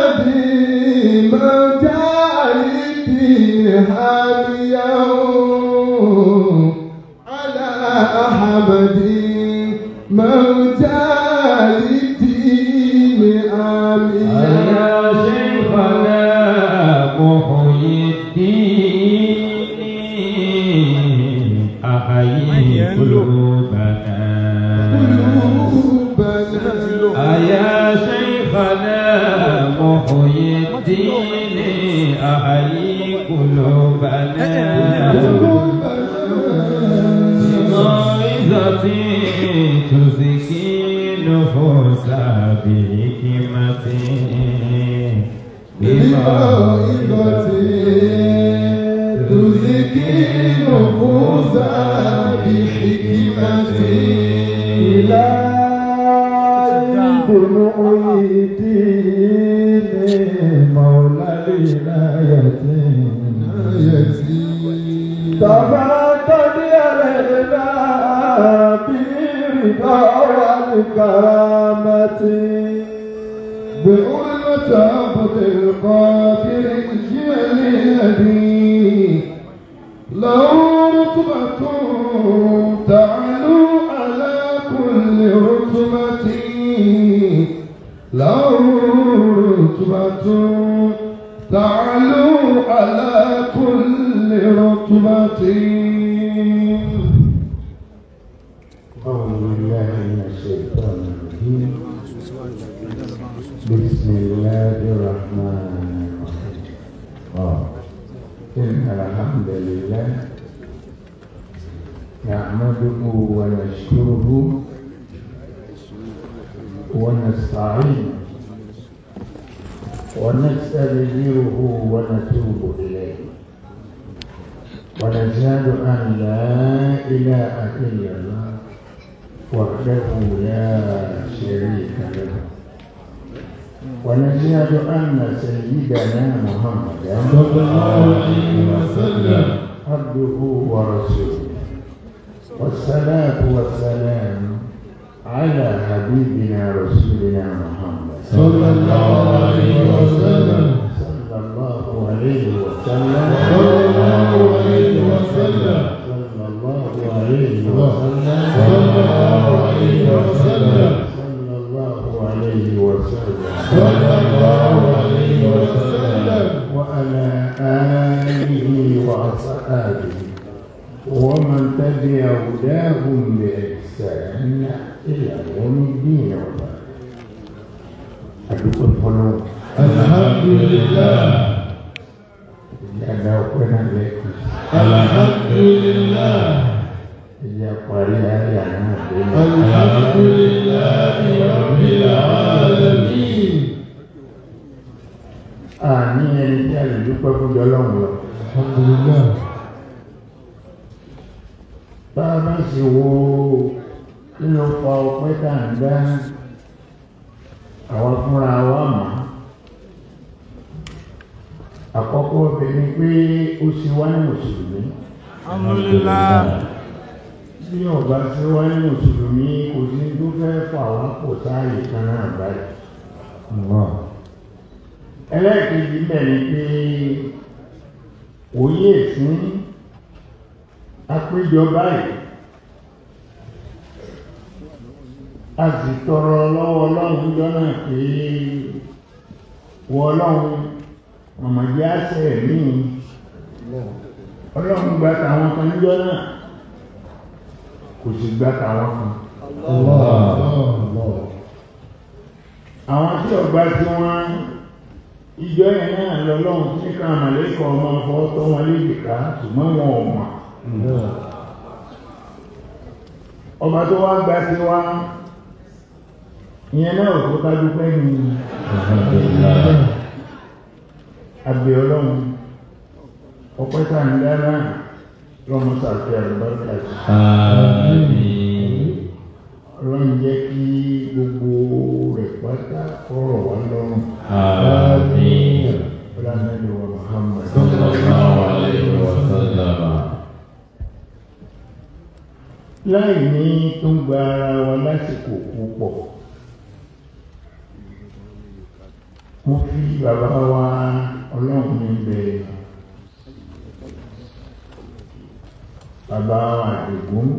أحمد مجالدي هاميا على أحمد مجالدي هاميا يا شيخنا محيي الدين أحيي قلوبنا يا شيخنا محيي الدين أحيي قلوبنا موعظة تزكي نفوس بحكمة بموعظة تزكي نفوس بحكمة إلى دموع الدين مولى الولاية تفقد علينا برضا والكرامة بأولة عبد القادر الجليل له رتبة تعلو على كل رتبة له رتبة تعلو على كل رتبة أعوذ بالله من الشيطان الرجيم بسم الله الرحمن الرحيم آه. إن الحمد لله نحمده ونشكره ونستعينه ونستغفره ونتوب إليه ونشهد أن لا إله إلا الله وحده لا شريك له ونشهد أن سيدنا محمدا صلى الله عليه وسلم عبده ورسوله والصلاة والسلام على حبيبنا رسولنا محمد صلى الله عليه وسلم صلى الله عليه وسلم صلى الله عليه وسلم صلى الله عليه وسلم صلى الله عليه وسلم صلى الله عليه وسلم صلى الله عليه وسلم وعلى آله وأصحابه ومن تبع هداهم بإحسان إلى يوم الدين وبعد أدوك الفلوس الحمد لله إلا كنا لك الحمد لله إلا قرية يعني الحمد لله رب العالمين àní ẹni tí a lè dúpẹ́ fún jọlọ́run lọ. الحمد لله bá a bá sì wo kí ló fa ọpẹ́ tá à ń dá àwa fúnra wa mọ̀ àkọ́kọ́ ọbẹ̀ ni pé ó ṣe wá ní mùsùlùmí. Alhamdulillah. bí ọba ṣe wá ní mùsùlùmí kò sí tó fẹ́ fà wá pò sáàyè kan náà báyìí. ẹlẹ́ẹ̀kejì bẹ̀ ni pé òye ìsín àpéjọ báyìí a sì tọrọ lọ́wọ́ ọlọ́run jọ́nà pé wọ ọlọ́run ọmọdé àṣẹ mí ọlọ́run gba tàwọn kan níjọ́ náà kò sì gba tàwọn kan àwọn tí ọgbà tí wọ́n ìjọ yẹn náà lọ́lọ́run tí ká àmàlẹ́kọ̀ ọmọ ọ̀fọ́ tó wọn léjì ká ṣùgbọ́n wọn ò mọ̀ ọba tó wá gba tí wá ìyẹn náà tó ká dúpẹ́ ní àgbẹ̀ ọlọ́run ọpẹ́ tá ń dáná lọ́mọ sàfihàn àlùbáríkà sí Àmín. ọlọ́run jẹ́ kí gbogbo rẹ̀ pátá kọ́rọ̀ wá lọ́rùn Àmín. ọlọ́run wa Muhammad Sallallahu alayhi wa sallam. láì ní tó ń gba ara wa lásìkò púpọ̀ mo fi bàbá wa ọlọ́run ní bẹ̀rẹ̀ bàbá wa àdìgún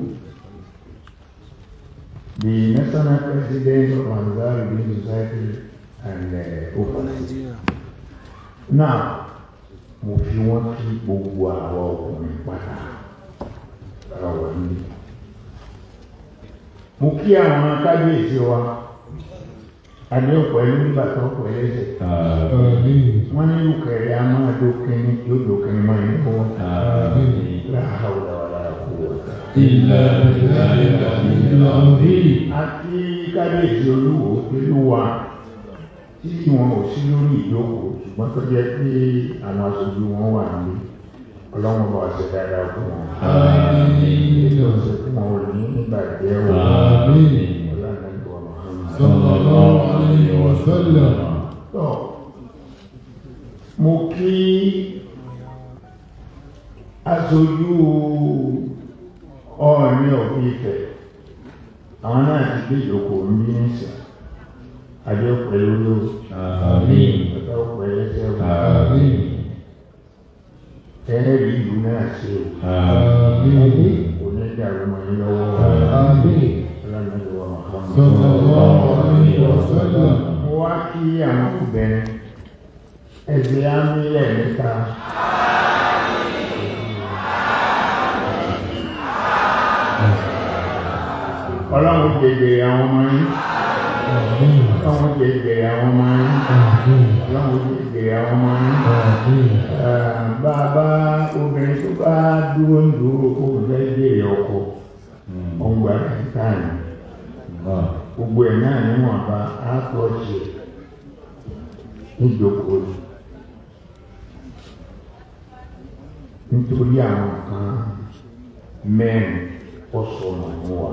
the national president of Ansar Reading Society and uh, overseas. now mo fi wọ́n kí gbogbo àwọn ọkùnrin pátá ọ̀rọ̀ ní. mo kí àwọn kábíyèsí wa adéhùn pẹ̀lú nígbà tó pẹ̀lú ẹsẹ̀. Àmín. wọ́n ní lùkẹ̀rẹ̀ a máa dókínní yóò dókínní máa ń bọ́. láhàúdà wà lára kú wọ́ta. Ìlà ìlà ìlà ìlà òbí. àti kábíyèsí olúwo pẹ̀lú wa tí wọn ò sí lórí ìjókòó ṣùgbọ́n tó jẹ́ pé àwọn aṣojú wọn wà nílé ọlọ́run bá wa ṣe dáadáa fún wọn. Àmín. ilé ọ̀sẹ̀ fún wọn ò ní nígbà jẹ́ wọn. Àmín. ọlọ́run bá wa máa ń sọ. Sallallahu alayhi wa sallam. tọ́ mo kí aṣojú ọ̀ọ́ni òfin ìfẹ́ àwọn náà ti gbé ìjókòó ń bí nísìn adé pẹ̀lú ló Àmín. ọ̀tá pẹ̀lú ẹsẹ̀ Àmín. ẹlẹ́rìí ìlú náà ṣe o Àmín. onídàrú mọ́ ní lọ́wọ́ Àmín. ọlọ́run ló wà máa ń Sallallahu alayhi wa sallam. mo wá kí àwọn obìnrin ẹ̀sìn ámílẹ̀ níta. ọlọ́run jẹjẹ àwọn ọmọ yín Àmín. ọlọ́run jẹjẹ àwọn ọmọ yín Àmín. ọlọ́run jẹjẹ àwọn ọmọ yín. Àmín. Eh, bàbá obìnrin tó bá dúró ń dúró kó fẹ́ jèrè ọkọ ọgbà táyà gbogbo ẹ̀ náà níwọ̀nba á tọ́ ṣe níjókòó yìí. nítorí àwọn kan mẹ́rin ọ̀sọ̀nà ń wà.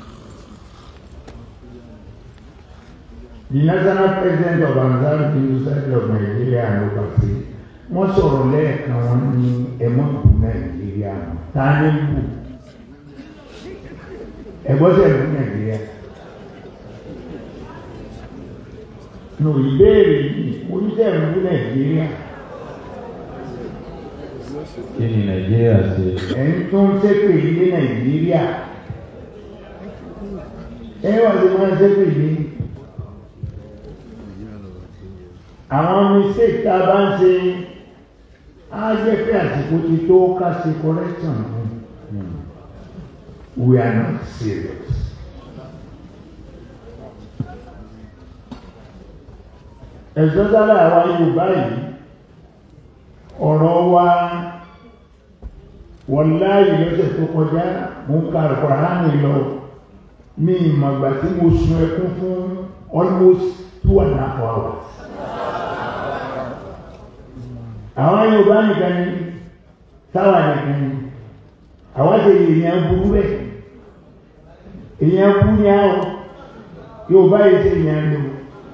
The national president of Ansar Bill Society of Nigeria and overseas wọ́n sọ̀rọ̀ lẹ́ẹ̀kan wọn ní ẹ̀mọ́bù Nàìjíríà ta ní bù ẹ̀gbọ́sẹ̀ bù Nàìjíríà. nù ìbéèrè yìí mo ní sẹ́ẹ̀ bù Nàìjíríà Kí ni Nàìjíríà ṣe? ẹ̀yin tó ń ṣépè ilé Nàìjíríà ẹ wà ló máa ń ṣépè ilé àwọn mistake tá a bá ń ṣe á jẹ́ pé àsìkò ti tó ká ṣe correction fún we are not serious. ẹ̀sọ́ sábà àwa Yorùbá yìí ọ̀rọ̀ wa wọláyé lọ́sẹ̀ tó kọjá mo ń ka Al-Qur'ani lọ mi ìmọ̀gbà tí mo sun ẹkún fún almost two and a half hours. àwọn Yorùbá nìkan ni táwa nìkan ni àwọn ṣe èèyàn burú bẹ́ẹ̀ èèyàn burú ni àwọn Yorùbá yìí ṣe èèyàn lò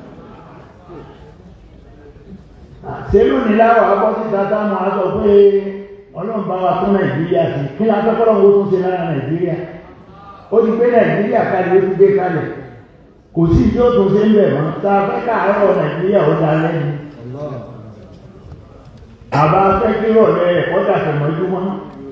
sẹ́lú ní láwọ̀ abọ́ síta táwọn aṣọ pé ọlọ́run bá wa tún nàìjíríà sí kí ni akẹ́kọ̀ọ́ wo tún ṣe lára nàìjíríà ó ti gbé nàìjíríà kalẹ̀ ó ti gbé kalẹ̀ kò sí tí ó tún ṣe ń bẹ̀ mọ́ tá a fẹ́ káàárọ̀ nàìjíríà ó da lẹ́nu àbá fẹ́ kí rọ̀lẹ́ ẹ̀kọ́ dàtọ̀ mọ́jú mọ́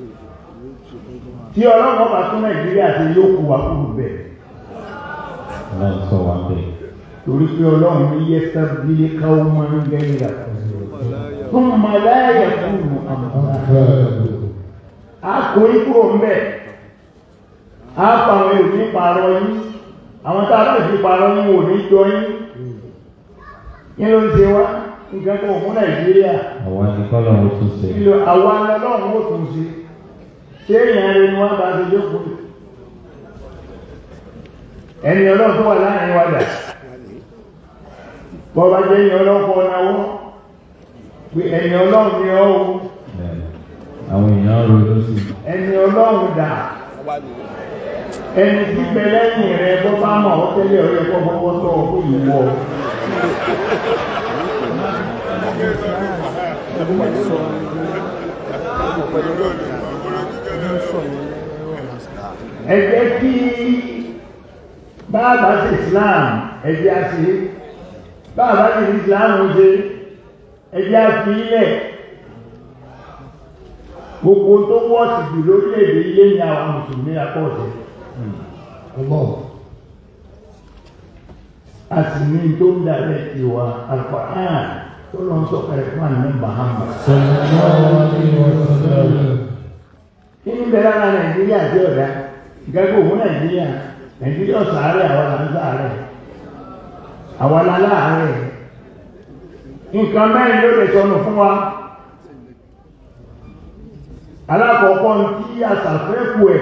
tí ọlọ́run bá tún nàìjíríà ṣe yóò kú wa kúrò bẹ̀ Ọlọ́run sọ wá bẹ́ẹ̀. torí pé ọlọ́run ní yẹ́sà bílé káwọn máa ń gẹ́yìn rà fún màláyà kúrò àmọ́ a kò ní kúrò ń bẹ̀ a fa àwọn èrò ní pààrọ̀ yín àwọn tá a bá fi pààrọ̀ yín wò ní jọ yín yín ló ń ṣe wá nǹkan kan ò mú nàìjíríà Àwa ni kọ́lọ́run tún ṣe. ìlò àwa lọ́lọ́run ó tún ṣe ṣé èèyàn rẹ ni wọ́n bá ṣe jókòó yìí? ẹni ọlọ́run tó wà láàrin wa dà bọ́ba jẹ́ ẹni ọlọ́run kọ́ náwó pé ẹni ọlọ́run ni ọ́ o Bẹ́ẹ̀. Àwọn èèyàn ronú sí i. ẹni ọlọ́run dà ẹni tí bẹ lẹ́yìn rẹ bọ́ bá mọ̀ ọ́ tẹ́lẹ̀ ọ̀yẹ́ kọ́ fọwọ́ tọ́ ọ fún ìwọ. ẹ jẹ́ kí bàbá sí Islam ẹ jẹ́ àṣẹ báàbá ti fi ìsìláàmù ṣe ẹjẹ́ àfi ilẹ̀ gbogbo tó wọ́ọ̀sì jù lórílẹ̀-èdè ilé ní àwọn mùsùlùmí apọ̀ọ̀sẹ̀ Allah. a sì ní tó ń dalẹ̀ ìwà Al-Qur'an tó lọ ń sọ̀kalẹ̀ fún àná Muhammad Sallallahu alaihi wasallam. kí ní bẹ̀rẹ̀ ara Nàìjíríà sí ọ̀dá ìgbàgbọ́ òun Nàìjíríà Nàìjíríà sàárẹ̀ àwọn là ń sàárẹ̀ àwọn aláàárẹ̀ nǹkan mẹ́rin ló lè sọnù fún wa alákọ̀ọ́kọ́ ní tí àṣàfẹ́kù ẹ̀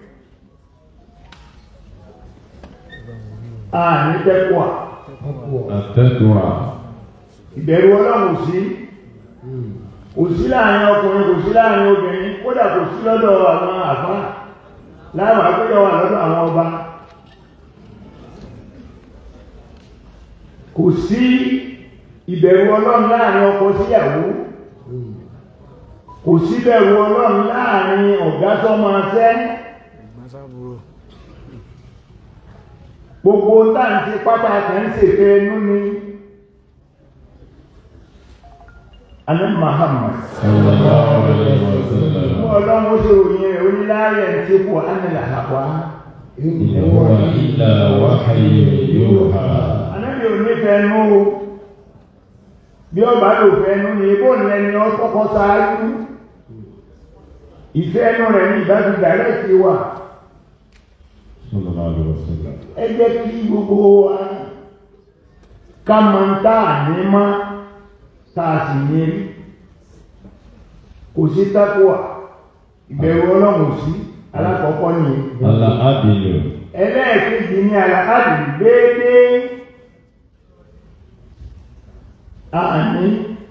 a ní tẹ́kùà Akwa. Àtẹ́kùwà. ìbẹ̀rù ọlọ́run sí Hmm. kò sí láàrin ọkùnrin kò sí láàrin obìnrin kódà kò sí lọ́dọ̀ àwọn àfá láwọn àpéjọ wà lọ́dọ̀ àwọn ọba kò sí ìbẹ̀rù ọlọ́run láàrin ọkọ síyàwó Hmm. kò sí bẹ̀rù ọlọ́run láàrin ọ̀gá sọ́mọ ṣẹ́ gbogbo táǹtí pátá kẹ́ńsì fẹ́ nú ni alẹ́ Muhammad Sallallahu alaihi wasallam. Mú ọlọ́run ó ṣe òyìn rẹ̀ oníláyẹ̀ tí kò ánìlà àwá. In In huwa illa wahyun yuha. Anábì ò nífẹ̀ẹ́ nú o. Bí ó bá lò fẹ́ nú ni ibò ní ẹni ọ kọ́kọ́ sáájú. Ìfẹ́ ẹnu rẹ̀ ní ìbájú dàrẹ́ sí wà. Sallallahu alaihi wasallam. Ẹ jẹ́ kí gbogbo wa ká mọ ń tá àní mọ́ tá a sì ní rí. Kò sí tákùwà. Ìbẹ̀rù ọlọ́run sí alákọ̀ọ́kọ́ nìyẹn. Al-Adilu. ẹlẹ́ẹ̀kejì ní àlàáàdì déédé àní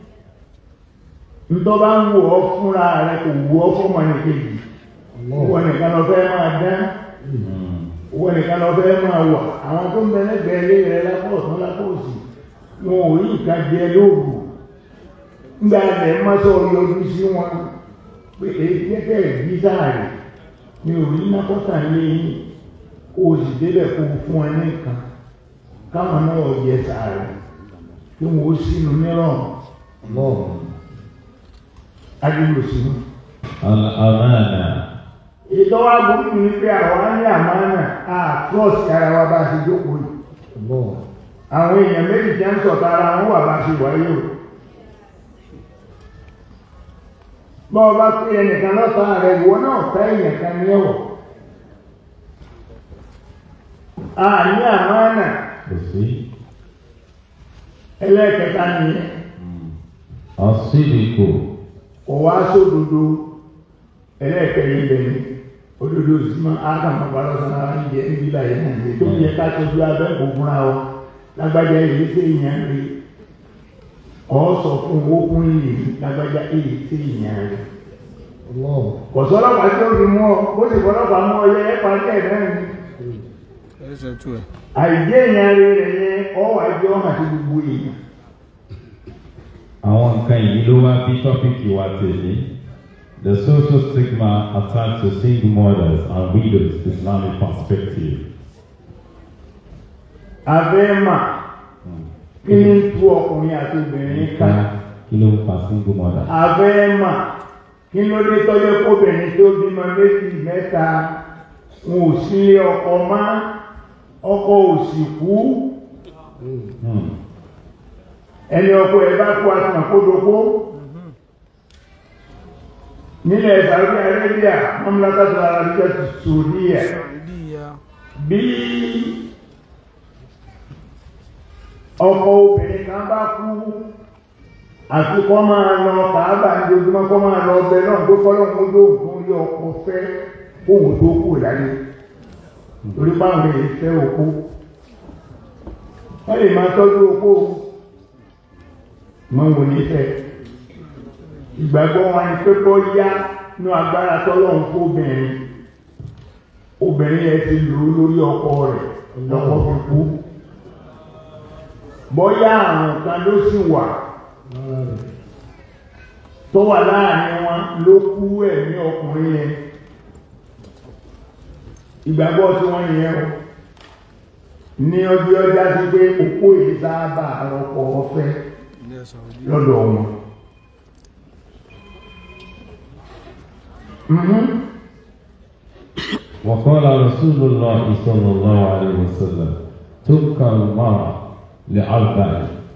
ntọ́ bá ń wò ọ́ fúnra rẹ̀ kò wò ọ́ fún ọmọ kejì wọ́n nìkan lọ fẹ́ máa dán Hmm. wọ́n nìkan lọ fẹ́ máa wà àwọn tó ń bẹ lẹ́gbẹ̀ẹ́ ilé rẹ̀ lápò ọ̀tún lápò òsì wọn ò rí ìka jẹ lóòrù ńgbà rẹ̀ mọ́tò yọjú sí wọn pé èyí kẹ́kẹ́ ìbí sáàrì mi ò rí nákọ́tà lé yín kó o sì débẹ̀ kó o fún ẹ ní nǹkan káwọn náà yẹ sáàrì kí wọn ó sínú nírọ̀rùn Allah. adúlò sínú. Al-Amana. ìtọ́wá burú ni pé àwọn á ní àmánà á trọ́ọ̀sì ara wa bá a ṣe jókòó yìí. Allah. àwọn èèyàn méjì jẹ́ ń sọ̀tà ara wọn wà bá ṣe wáyé o bọ́ ọba pé ẹnìkan lọ́ta rẹ̀ ìwọ náà fẹ́ èèyàn kan ní ẹ̀wọ̀ a ní àmánà Kò sí. ẹlẹ́ẹ̀kẹta nìyẹn As-Sidiqu. kò wá sódodo ẹlẹ́ẹ̀kẹrin bẹ̀rẹ̀ òdodo sí mọ́ ákàmọ́ balọ̀sán ara ń jẹ níbi láyé náà ní tó yẹ ká tọ́jú abẹ́ kò fúnra ọ lágbájá èyí tí èèyàn rí ọ sọ fún owó fún ìlú lágbájá èyí tí èèyàn rí Allah. kọ̀sọ́lọ́pàá tí ó fi mú ọ bó sì fọlọ́pàá mú ọ yẹ ẹ́ parí ẹ̀ náà ni ẹsẹ̀ tú ẹ̀. àìjẹ́ èèyàn rí rẹ̀ yẹn ọ wà jẹ́ ọmọ àti gbogbo èèyàn Àwọn nǹkan yìí ló wá bí tọ́pìkì wa tèmi. The social stigma attached to single mothers and widows Islamic perspective. abẹ́ mà kí ni ń tú ọkùnrin àti obìnrin ká Kí ló ń fa single mother? abẹ́ mà kí ló dé tọ́jọ́ kóbìnrin tó bímọ méjì mẹ́ta wọn ò sílé ọkọ mọ́ ọkọ ò sì kú Hmm. ẹni ọkọ ẹ̀ bá kú àti àkódokó nílẹ̀ Saudi Arabia mamlakatu Arabia ti Saudiya ìdí ìyá bí ọkọ obìnrin kan bá kú àti kọ́ máa lọ kàábà ní ojúmọ́ kọ́ máa lọ ọbẹ̀ náà tó kọ́lọ́ mú yóò fún yọ ọkọ fẹ́ kóhùn tó kù láyé torí báwọn èyí fẹ́ òkú wọ́n lè máa tọ́jú òkú mọ́ wò ní fẹ́ ìgbàgbọ́ wọn ni pé kọ́ yá ní agbára tọ́lọ́run fún obìnrin obìnrin yẹn ti lò ó lórí ọkọ rẹ̀ lọ́kọ fi kú bọ́yá àrùn kan ló sì wà Lára rẹ̀. tó wà láàrin wọn ló kú ẹ̀mí ọkùnrin yẹn ìgbàgbọ́ tí wọ́n yẹn o ní ọjọ́ ọjà sí pé òpó yìí sábà rọpò ọ̀fẹ́ ilé ẹ̀sọ́ ojú lọ́dọ̀ wọn. Mhm. وقال رسول الله صلى الله عليه وسلم تبقى المرأة لأربع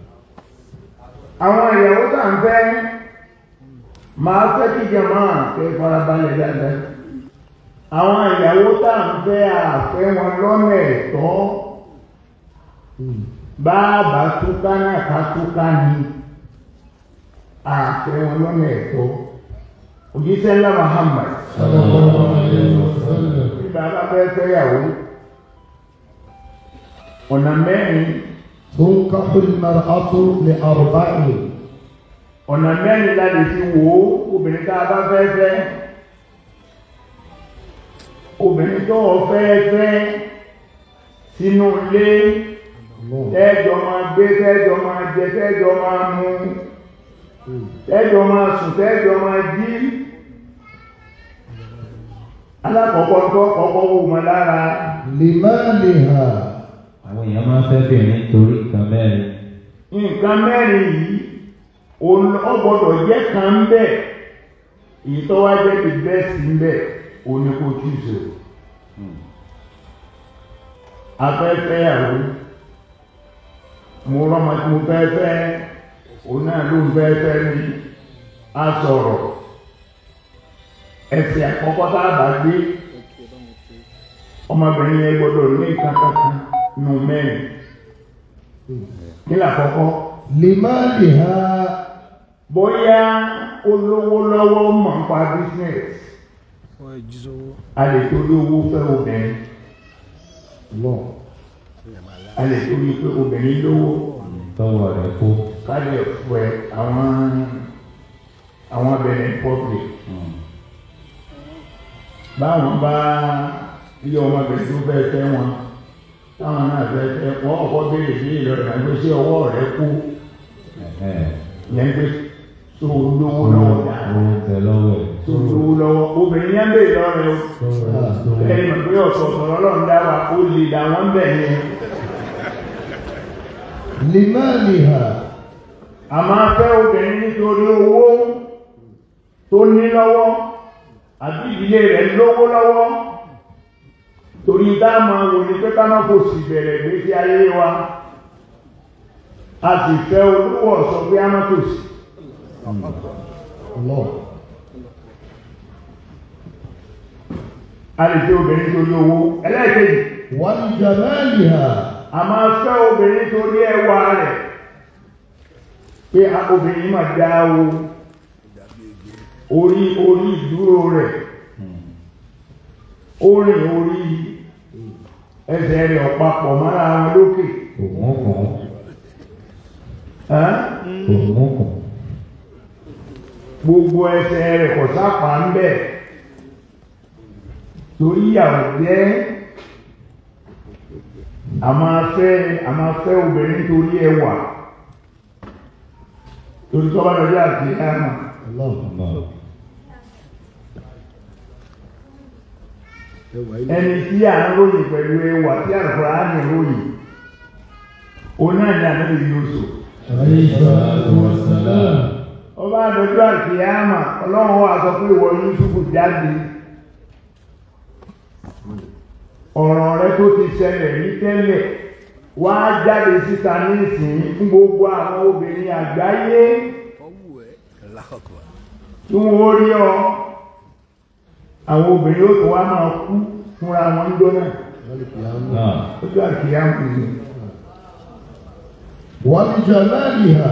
àwọn ìyàwó tá ń fẹ́ máa fẹ́ kí jẹmọ́ àfẹ́ farabalẹ̀ dáadáa àwọn ìyàwó tá ń fẹ́ àfẹ́ wọn lọ́nà ẹ̀tọ́ báàbá túká náà ká túká ní àfẹ́ wọn lọ́nà ẹ̀tọ́ òjíṣẹ́ ńlá Muhammad صلى الله عليه وسلم bí bàbá fẹ́ fẹ́yàwó ọ̀nà mẹ́rin تنكح المرأة لأربع ọ̀nà mẹ́rin láti fi wò ó obìnrin tá a bá fẹ́ fẹ́ obìnrin tó o fẹ́ fẹ́ sínú ilé الله tẹ́jọ máa gbé tẹ́jọ máa jẹ tẹ́jọ máa mu tẹ́jọ máa sùn tẹ́jọ máa jí alákọ̀ọ́kọ́ tó kọ́kọ́ wò mọ́ lára لمالها àwọn èèyàn máa ń fẹ́ bìnrin nítorí nǹkan mẹ́rin nǹkan mẹ́rin yìí òun- ó gbọ́dọ̀ jẹ́ kan ń bẹ̀ èyí tó wá jẹ́ the best ń bẹ̀ òun ni kò tí ì sọ afẹ́fẹ́ àwọn mo rọ́mọ tí mo fẹ́ fẹ́ òun náà ló ń fẹ́ fẹ́ ní a sọ̀rọ̀ ẹsẹ̀ àkọ́kọ́ tá a bá gbé ọmọbìnrin yẹn gbọ́dọ̀ ní nǹkan kankan nù mẹ́rin kí làkọ́kọ́ لمالها bóyá olówó lọ́wọ́ mọ̀ ń pa business wọ́n ẹ̀ jí sówó a lè torí owó fẹ́ obìnrin الله a lè torí pé obìnrin lówó tọwọ́ rẹ̀ kó kálẹ̀ fẹ́ àwọn àwọn abẹ̀rẹ̀ public báwọn bá ilé ọmọbìnrin tó fẹ́ fẹ́ wọn táwọn náà fẹ́ fẹ́ wọ́n ọkọ̀ béèrè sí ìlọrin àgbẹ̀ sí ọwọ́ rẹ̀ kú yẹn pé tó lówó lọ́wọ́ dáa owó tẹ lọ́wọ́ ẹ̀ tó lówó lọ́wọ́ obìnrin yẹn béèrè lọ́rẹ̀ o ẹni mọ̀ pé ọ̀sọ̀ọ̀sọ̀ ọlọ́run dá wa ó lè dá wọn bẹ̀ yẹn لمالها a máa fẹ́ obìnrin nítorí owó tó ní lọ́wọ́ àbí ìdílé rẹ̀ lówó lọ́wọ́ torí dáàmà wò ní pé káná kò sì bẹ̀rẹ̀ gbésí ayé wa a sì fẹ́ olówó ọ̀sọ̀ pé á má tò sí الله a lè fẹ́ obìnrin torí owó ẹlẹ́ẹ̀kejì ولجمالها a máa fẹ́ obìnrin torí ẹwà rẹ̀ pé a obìnrin máa dá o orí orí ìdúró rẹ̀ orin orí ẹsẹ̀ rẹ̀ ọ̀pápọ̀ mọ́ra wọn lókè òun kàn ẹ́n? òun kàn gbogbo ẹsẹ̀ rẹ̀ kò sápá ń bẹ̀ torí ìyàwó jẹ́ a máa fẹ́ a máa fẹ́ obìnrin torí ẹwà torí tọ́ba lọ́jọ́ àti ẹ̀mà الله náà ẹni tí a ń ròyìn pẹ̀lú ẹwà tí àrùkọ́rá á ní ròyìn òun náà ní ànábì Yúsúf عليه الصلاة والسلام ọba lọ́jọ́ àti ẹ̀mà ọlọ́run wà sọ pé ìwọ Yúsúfù jáde ọ̀rọ̀ rẹ tó ti ṣẹlẹ̀ ní tẹ́lẹ̀ wá jáde síta ní ìsìn fún gbogbo àwọn obìnrin àgbáyé tí wọ́n rí ọ àwọn obìnrin ó tó wá máa kú fúnra wọn jọ náà náà lọ́jọ́ àti ẹ̀mà ni ولجمالها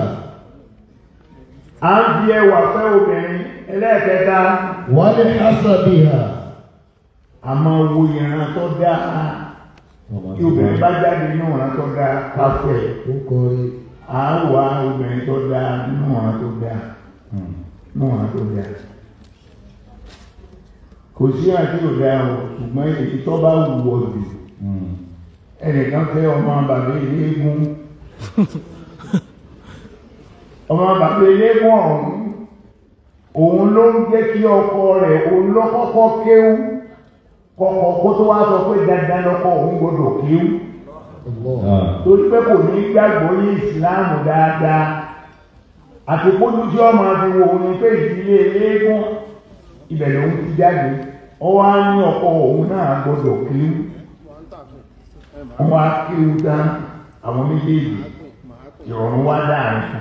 a ń fi ẹwà fẹ́ obìnrin ẹlẹ́ẹ̀kẹta ولحسبها a máa wo ìran tó dáa ọmọ tí obìnrin bá jáde nínú ìran tó dáa káfẹ́ وقري à ń wá obìnrin tó dáa nínú ìran tó dáa nínú ìran tó dáa kò sí àti òdà o ṣùgbọ́n èyí tó bá wù ọ́ jù ẹnìkan fẹ́ ọmọ bàbá eléégún ọmọ bàbá eléégún ọ̀hún òun ló ń jẹ́ kí ọkọ rẹ̀ òun ló kọ́kọ́ kéwú kọ́kọ́ kó tó wá sọ pé dandan lọ́kọ òun gbọ́dọ̀ kéwú Allah. Ah. torí pé kò ní gbàgbọ́ ní ìsìláàmù dáadáa àti pójú tí ọmọ fi wo ni pé ìdílé eléégún ibẹ̀ lòun ti jáde ọwọ́ á ní ọkọ òun náà gbọdọ̀ kíú wọ́n á kíú dá àwọn méjèèjì ìrọ̀rùn wá dáàrin kan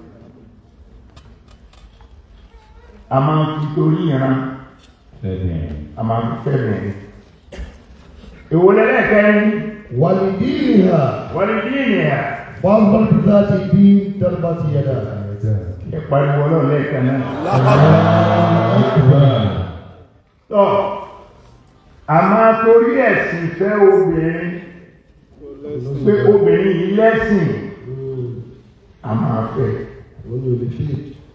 a máa ń fi torí ìran Seven. a máa ń fi fẹ́ bẹ̀rẹ̀ èwo lẹ́lẹ́kẹ́rin ولدينها wọ́n ní bí ènìyàn فاظهر بذات الدين تربت يداك ẹ pariwo ọlọ́run lẹ́ẹ̀kan náà. Akbar. tọ́ a máa torí ẹ̀sìn fẹ́ obìnrin pé obìnrin yìí lẹ́sìn a máa fẹ́ ويقول لي فيه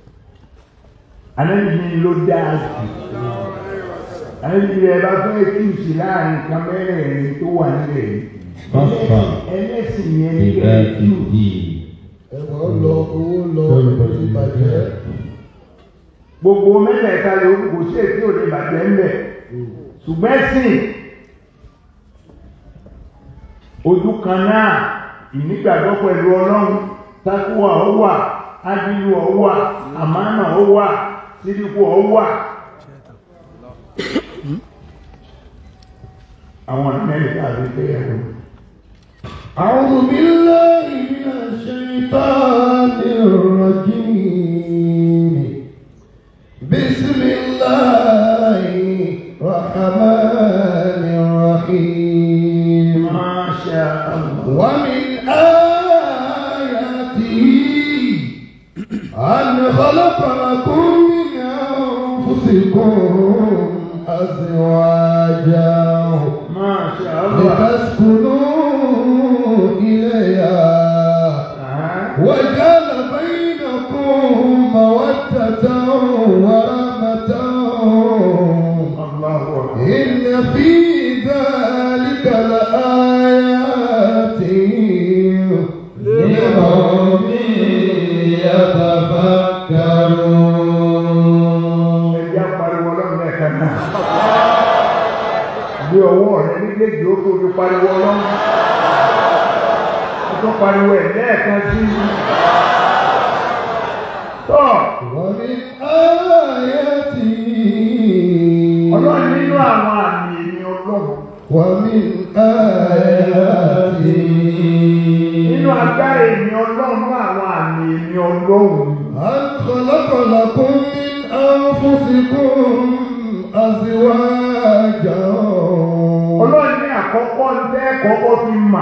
anẹ́bí ló dáa sí anẹ́bí rẹ̀ bá fẹ́ kíùsì láàrin nǹkan mẹ́rẹ̀ẹ̀rin tó wà nílẹ̀ yìí Fáfá. ẹlẹ́sìn yẹn ní Ìdá kẹ́ẹ̀ ti kíù di. ẹ̀wọ̀n lọ owó lọ ìbàjẹ́ gbogbo mẹ́tẹ̀ẹ̀ta lè kò sí èsì òde bàjẹ́ ń bẹ̀ ṣùgbọ́n ẹ̀sìn ojú kan náà ìnígbàgbọ́ pẹ̀lú ọlọ́run tákùwà ó wà ádìlú ó wà àmánà ó wà sídìkù ó wà àwọn ọ̀nà mẹ́rin tàbí fẹ́ ẹ̀rọ أعوذ بالله من الشيطان الرجيم بسم الله الرحمن الرحيم Masha Allah ومن آياته أن خلق لكم من أنفسكم أزواجا Masha Allah لتسكنوا إليها Ah, وجعل بينكم مودة ورحمة Allahu Akbar إن في ذلك لآيات لقوم يتفكرون ẹjá pariwo ọlọ́run lẹ́ẹ̀kan náà bí ọwọ́ rẹ méjèèjì ó tó fi pariwo ọlọ́run ó tó pariwo ẹ̀ lẹ́ẹ̀kan sí i tọ́ ومن آياته ọlọ́run nínú àwọn àmì èmi ọlọ́run ومن آياته nínú agbára èmi ọlọ́run àwọn àmì èmi ọlọ́run أن خلق لكم من أنفسكم أزواجا ọlọ́run ní àkọ́kọ́ ń tẹ́ kọ́kọ́ fi mà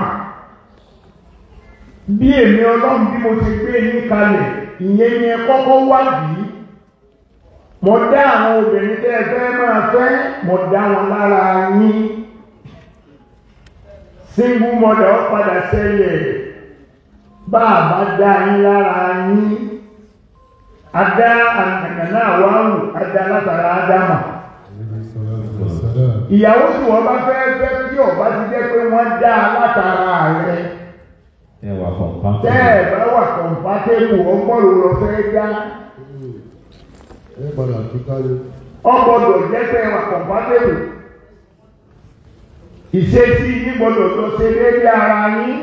bí èmi ọlọ́run bí mo ti gbé yín kalẹ̀ ìyẹn ni ẹ kọ́kọ́ wádìí mo dá àwọn obìnrin tẹ́ ẹ fẹ́ máa fẹ́ mo dá wọn lára yín single mother ó padà sẹ́yẹ̀ bá a bá dá yín lára yín adá àgbàgbà náà wá wù adá látara ádámà ìyàwó tí wọ́n bá fẹ́ fẹ́ kí ọba ti jẹ́ pé wọ́n dá a látara rẹ̀ Ẹ wà kọ̀ǹpátì. tẹ́ ẹ̀ bá wà kọ̀ǹpátébù ọgbọ́rò lọ fẹ́ dá ẹ padà fi kálí. ọgbọ́dọ̀ jẹ́ tẹ́ ẹ wà kọ̀ǹpátébù ìṣesí yín gbọ́dọ̀ lọ ṣe déédéé ara yín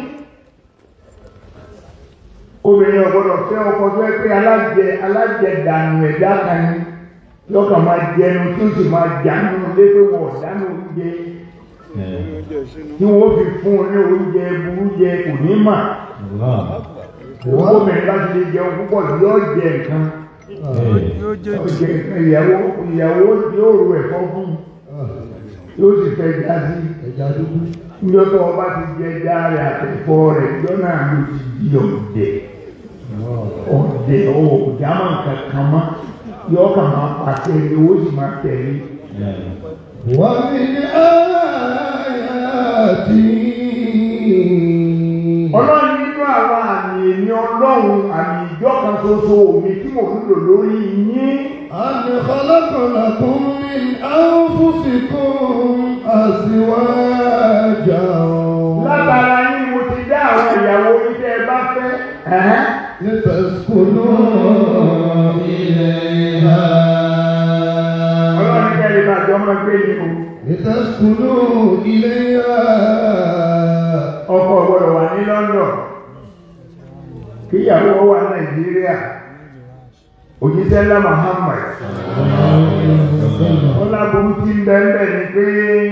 obìnrin ọgbọ́dọ̀ fẹ́ ọkọ tó ẹ pé alájẹ alájẹ dànù ẹ̀dá kan ní lọ́kàn máa jẹnu tí ó sì máa jánu lé pé wọ́n ọ̀dánù oúnjẹ Ẹ. tí wọ́n fi fún un ní oúnjẹ burú jẹ kò ní mà Allah. obìnrin bá ti lè jẹun púpọ̀ yóò jẹ nǹkan Ẹ. yóò jẹ́ yóò jẹ nǹkan ìyàwó ìyàwó yóò ro ẹ̀fọ́ fún un yóò sì fẹ́ já sí ẹja dúdú. níjọ́ tó ọba ti jẹ já rẹ̀ àtẹ̀fọ́ rẹ̀ ìjọ náà ló ti di ọ̀dẹ̀ ọ̀dẹ̀ ọ̀dàmọ̀ kankan mọ́ yóò kàn máa pàṣẹ ni ó sì máa tẹ̀lé Ẹ. ومن آياته ọlọ́run nínú àwọn àmì èmi ọlọ́run àmì ìjọ kan ṣoṣo mi tí mò ń lò lórí yín أن خلق لكم من أنفسكم أزواجا látara yín mo ti dá àwọn ìyàwó yín tẹ́ ẹ bá fẹ́ ẹ̀hẹ́n. لتسكنوا إليها ọlọ́run ní kẹ́lẹ́ bá jọ máa gbé yín o لتسكنوا إليها ọkọ gbọ́dọ̀ wà kíyàwó wà nàìjíríà òjíṣẹ́ ńlá Muhammad wọn lábòrú tí ń bẹ́ẹ̀ ni pé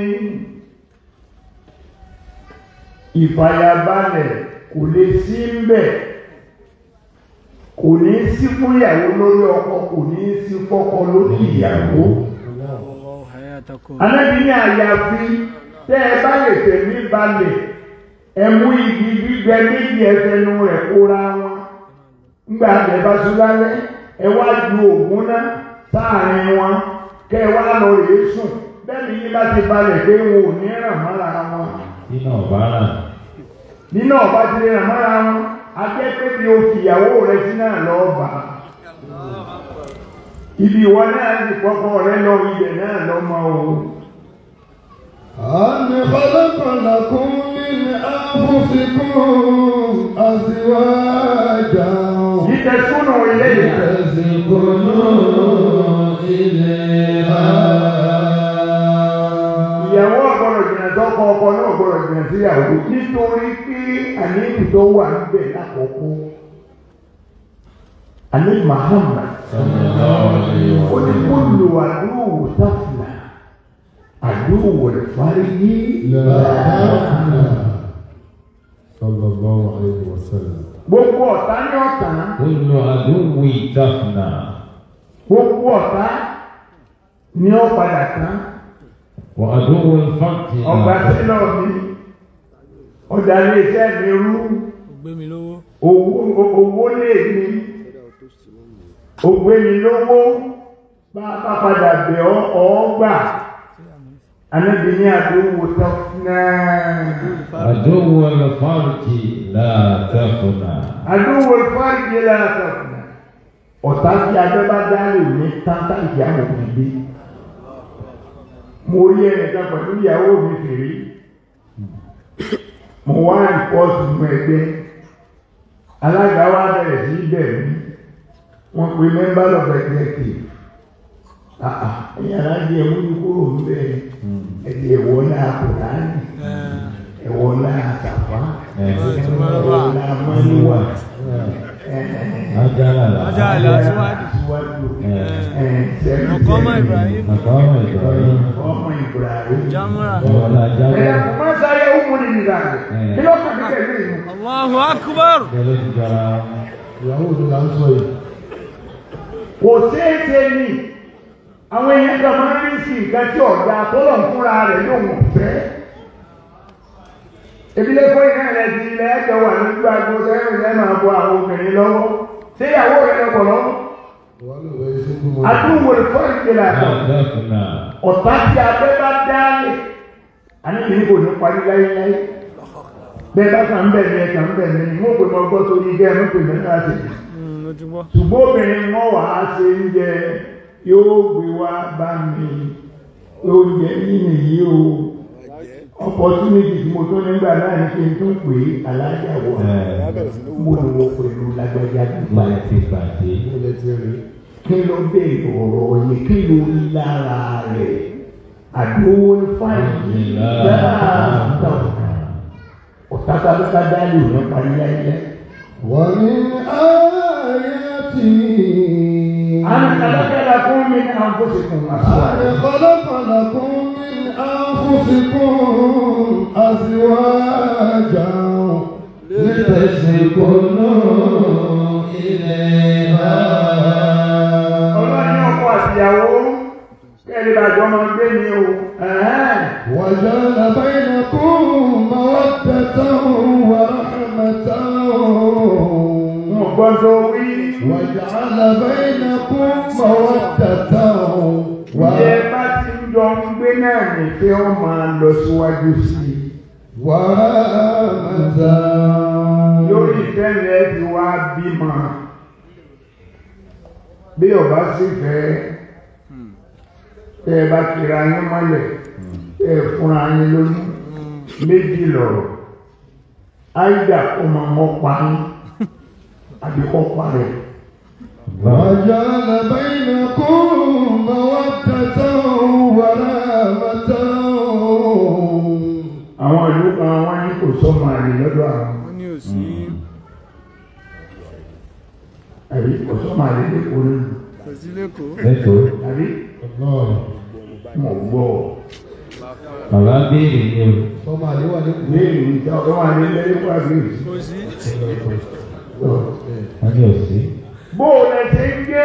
ìfàyàbalẹ̀ kò lè sí ń bẹ̀ kò ní sí fún ìyàwó lórí ọkọ kò ní sí fọ́kọ lórí ìyàwó Allahu hayatakum. anábì ní àyàfi tẹ́ ẹ bá lè tẹ̀mí balẹ̀ ẹ mú igi gbígbẹ méjì ẹfẹnu rẹ̀ kóra wọn ńgbà tẹ bá sùn lálẹ́ ẹ wá ju ògùn náà sáàrin wọn kẹ́ ẹ wá lọ rèé sùn bẹ́ẹ̀ ni yín bá ti balẹ̀ pé wọn ò ní ràn mọ́ra wọn Iná ọ̀bá rà. nínú ọba ti lè ràn mọ́ra wọn akẹ́ pé bí o fìyàwó rẹ sí náà lọ́ọ́ bá ibi ìwọ náà sì kọ́kọ́ rẹ lọ ibẹ̀ náà lọ́ mọ́ o. أن خلق لكم من أنفسكم أزواجا لتسكنوا إليها لتسكنوا إليها ìyàwó ọ̀gbọ́dọ̀ jìnà sọ́kọ ọkọ náà ọ̀gbọ́dọ̀ jìnà síyàwó nítorí pé àléébù tó wà níbẹ̀ lákòókò àní Muhammad ó ní kó lo àdúgbò táfìlà àdúgbò ìfarí لا تفنى صلى الله عليه وسلم gbogbo ọ̀tá ní ọ̀tá Kullu aduwwi tafna. gbogbo ọ̀tá ní ọ̀padà tán Wa aduwwu al-faqri ọgbà la sílọ̀ mi ọjà ilé iṣẹ́ mi rú. Ó gbé mi lówó. owó owó lè ní ògbé mi lówó bá bá padà bẹ̀ ọ́ ọ́ gbà anábì ní àdúgbò tó náà aduwwu al-farji la tafna. àdúgbò ìfọ́nìyẹ lára tó náà ọ̀tá tí abẹ́ bá dálé ní táńtá ìyá mo fi dé mo rí ẹnìkan pẹ̀lú ìyàwó mi fèrè mo wá rìpọ́ọ̀tù mú ẹgbẹ́ alága wa bẹ̀rẹ̀ sí í bẹ̀rẹ̀ mí wọ́n pe member of executive àà ẹ̀yìn aláàjì ẹ̀mú ní kúrò níbẹ̀ ẹ̀dì ẹ̀wọ̀ náà kùránì ẹ̀wọ̀ náà sàfá ẹ̀wọ̀ náà mọ́níwà Ajala la. Ajala. síwájú. síwájú Eh, Mọ̀kọ́mọ́ Ibrahim. Maqama Ibrahim. ọmọ Ibrahim Jamura. Wala ẹ̀yà jala. kò má sáré ọmọ nìyí rà Eh. kí ló kàn ní pẹ̀lú ìlú. Allahu akbar. Kẹlẹ́ ti jara. ìyàwó mi là ń sọ yìí kò séèké ní àwọn èèyàn kan máa ń rí sí nǹkan tí ọ̀gá tọ́lọ̀ ń fúnra rẹ̀ yóò wọ̀n fẹ́. Ebílẹ̀ kó iná rẹ̀ di ilẹ̀ ẹ̀jọ̀ wà lójú agbo sẹ́yìn rẹ̀ máa bọ àwọn obìnrin lọ́wọ́. Ṣé ìyàwó rẹ̀ lọ́pọ̀ lọ́wọ́? wà ló wẹ̀ ṣe kú mọ́ Àdúgbò ìfọ́ ìgbéra La kan. tafna. Ọ̀tá tí abẹ́ bá dálé. Àníbi ní kò ní parí láyéláyé. Bẹ́ẹ̀ bá kàn ń bẹ̀ ní ẹ̀kàn ń bẹ̀ ní mú pé mo gbọ́ sórí igẹ́ ẹ̀mú pè mí láti Hmm, Mo ti gbọ́. ṣùgbọ́n obìnrin wọn wà á ṣe oúnjẹ yóò gbé wá bá mi oúnjẹ yìí nìyí o opportunity tí mo tún nígbà náà ní kí n tún pè é alájà wọ mo lò wọ pẹ̀lú lágbájá nípa Wọ́n ti pàdé. mo lè ti rí kí ló dé ọ̀rọ̀ yẹn kí ló rí lára rẹ̀ àdówó fáìlì dáadáa ọ̀tá kábíkà dálé òun parí láyé. ومن آياته أنا خلق لكم من أنفسكم أزواجا أن خلق لكم من أنفسكم أزواجا لتسكنوا إليها ọlọ́run ní ọkọ àtìyàwó kẹ́lẹ́ bàjọ́ máa gbé ní o ẹ̀hẹ́n. وجعل بينكم مودة ورحمة wọn gbọ́ tó wí وجعل بينكم مودة iye bá ti ń jọ ń gbé náà ní pé ó máa lọ síwájú sí i ورحمة lórí ìfẹ́ rẹ̀ ti wá bímọ bí ọba sì fẹ́ tẹ́ ẹ bá kira yín mọ́lẹ̀ tẹ́ ẹ fúnra yín lóyún méjì lọ̀rọ̀ áìdà kó máa mọ́ pa yín àbí kọ́ pa rẹ̀. وجعل بينكم مودة ورحمة àwọn ìlú kan wọ́n ní kò sọ́mọ àlè lọ́dọ̀ àwọn. Ó ní òsì. àlè lẹ́kọ̀ọ́ nínú Kò sí lẹ́kọ̀ọ́. lẹ́kọ̀ọ́ àbí Allah. mọ̀ gbọ́ bàbá béèrè ni o Sọ́mọ àléwà ní kùn. léèrè ìjà ọ̀dọ́ wà ní lẹ́kọ̀ọ́ àbí Kò sí. wọ́n ní òsì. bó o lẹ ṣe ń gbé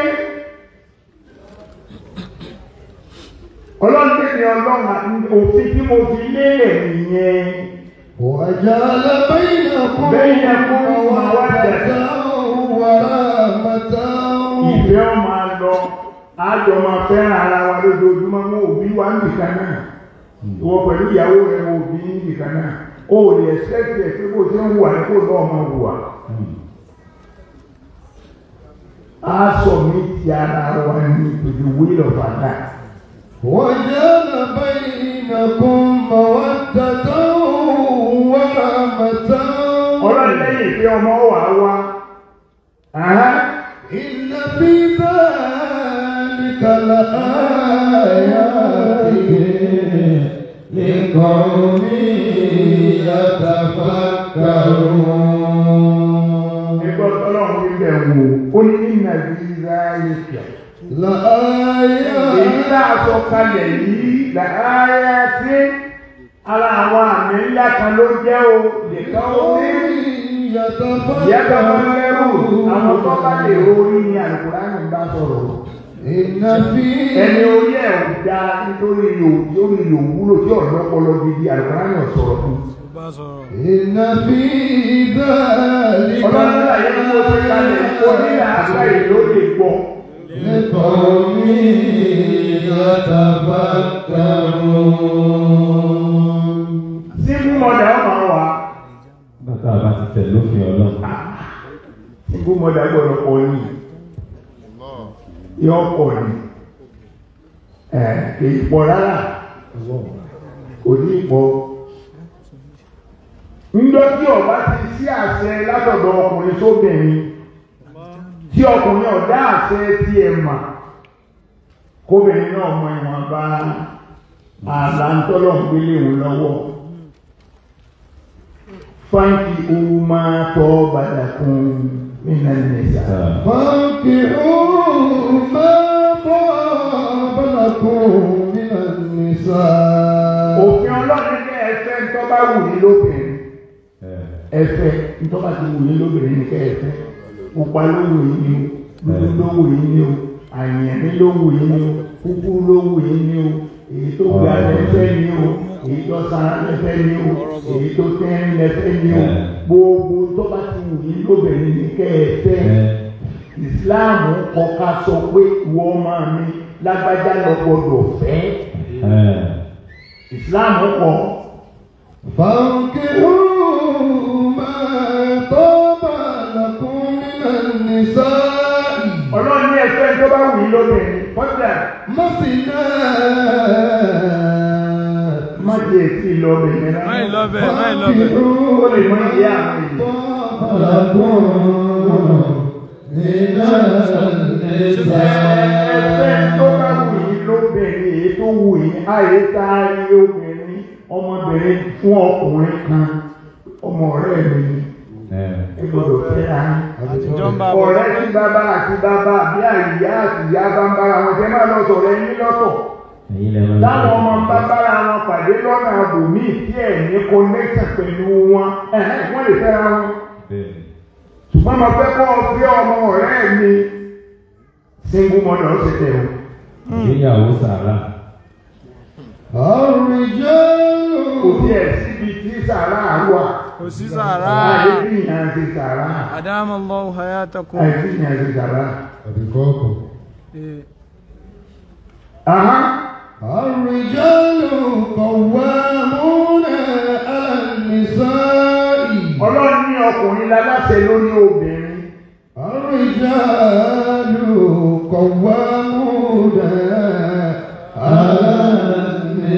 ọlọ́run tẹ̀lé ọlọ́run àti òfin tí mo fi lélẹ̀ nìyẹn وجعل بينكم بينكم مودة ورحمة ìfẹ́ ọmọ lọ àjọ máa fẹ́ràn ara wa lójoojúmọ́ mú òbí wa ń nìkan náà ìwọ pẹ̀lú ìyàwó rẹ̀ mú òbí ń nìkan náà o ò lè ṣẹ́kì ẹ̀ pé bó ṣe ń wà ní kó lọ́ọ́ máa wùwà á sọ mí ti ara wa ní to the will of Allah وجعل بينكم مودة ورحمة ọlọ́run lẹ́yìn ìfẹ́ ọmọ wà wá Àhán. إن في ذلك لآيات لقوم يتفكرون ẹgbẹ́ ọlọ́run ti bẹ̀ wò ó ní nínú àdìsá ìkẹ́ èyí لآيات tá a sọ kalẹ̀ yìí làáyá tí ara àwọn àmì ńlá kan ló jẹ́ o lè ká omi ìyá kan wọn lẹ́rù àwọn tó bá lè orí ni àlùkùránì ń bá sọ̀rọ̀ إن في ẹni orí ẹ̀ ò da nítorí yóò yóò wúlò tí ọ̀dọ́ ọpọlọ gidi àlùkùránì ò sọ̀rọ̀ fún un. Kò bá sọ̀rọ̀. إن في ذلك ọlọ́run náà yẹ kó ṣe kalẹ̀ kó nílà àgbà ìlú lè gbọ́. لقوم يتفكرون síbú mọ̀dà ọmọ wa bàtà bá ti tẹ̀ lófin ọlọ́run. síbú mọ̀dà gbọ́dọ̀ pọ̀ ní yọ pọ̀ ní ẹ̀ èyí pọ̀ rárá kò ní pọ̀ ńjọ́ tí ọba ti sí àṣẹ látọ̀dọ̀ ọkùnrin sóbìnrin tí ọkùnrin ọ̀dá àṣẹ tí ẹ mà kóbìnrin náà mọ ìwọ̀nba àlà ń tọ́lọ̀ ń gbélé òun lọ́wọ́ fáńkì ohun máa tọ́ bàdàkùn nínú ẹ̀nìyà. فانكحوا ما طاب لكم من النساء òfin ọlọ́run ní ẹ̀fẹ́ ń tọ́ bá wù ní lóbìnrin ẹ̀fẹ́ ń tọ́ bá ti wù ní lóbìnrin ní kẹ́ẹ̀fẹ́ pupa ló wù yín ni o dúdú ló wù yín ni o àyẹ̀mí ló wù yín ni o kúkú ló wù yín ni o èyí tó ga lẹ́fẹ́ ni o èyí tó sanra lẹ́fẹ́ ni o èyí tó tẹ́rín lẹ́fẹ́ ni o gbogbo tó bá ti wù yín lóbìnrin ní kẹ́ẹ̀fẹ́ ìsìláàmù kọ ká sọ pé ìwọ máa mi lágbájá lọ gbọdọ̀ fẹ́ ìsìláàmù kọ فانكحوا ما طاب لكم من النساء ọlọ́run ní ẹ̀fẹ́ tó bá wù yín lóbìnrin kọ́jà مثنى má jẹ́ èsì lọ́bìnrin náà. Máì lọ́bẹ̀, máì lọ́bẹ̀. ó lè mọ ìyá àwọn èèyàn. ẹ̀fẹ́ tó bá wù yín lóbìnrin èyí tó wù yín àyè tá a rí obìnrin ọmọbìnrin fún ọkùnrin kan ọmọ ọ̀rẹ́ mi ni ẹ gbọ́dọ̀ fẹ́ ra yín. Àtijọ́ ń bá bọ̀. ọ̀rẹ́ tí bàbá àti bàbá bí àyíyá àti ìyá bá ń bára wọn jẹ́ máa lọ sọ̀rọ̀ ẹyin lọ́tọ̀. ẹ̀yin lẹ́wọ̀n táwọn ọmọ bá bára wọn pàdé lọ́nà àbòmíì tí ẹ̀ ní connection pẹ̀lú wọn ẹ̀hẹ́ wọ́n lè fẹ́ra wọn. ṣùgbọ́n mo fẹ́ kọ́ fi ọmọ ọ̀rẹ́ mi single mother ó ti tẹ̀ o. ìgbéyàwó sàrà الرجال kò tí ẹ̀ síbi tí sàrà wà. Kò sí sàrà. àìsí ìyàn ti sàrà. Adama Allahu hayatakum. àìsí ìyàn ti sàrà. àbíkọ́kọ̀. Eh, Aha. الرجال قوامون على النساء ọlọ́run ní ọkùnrin láláṣẹ lórí obìnrin. الرجال قوامون على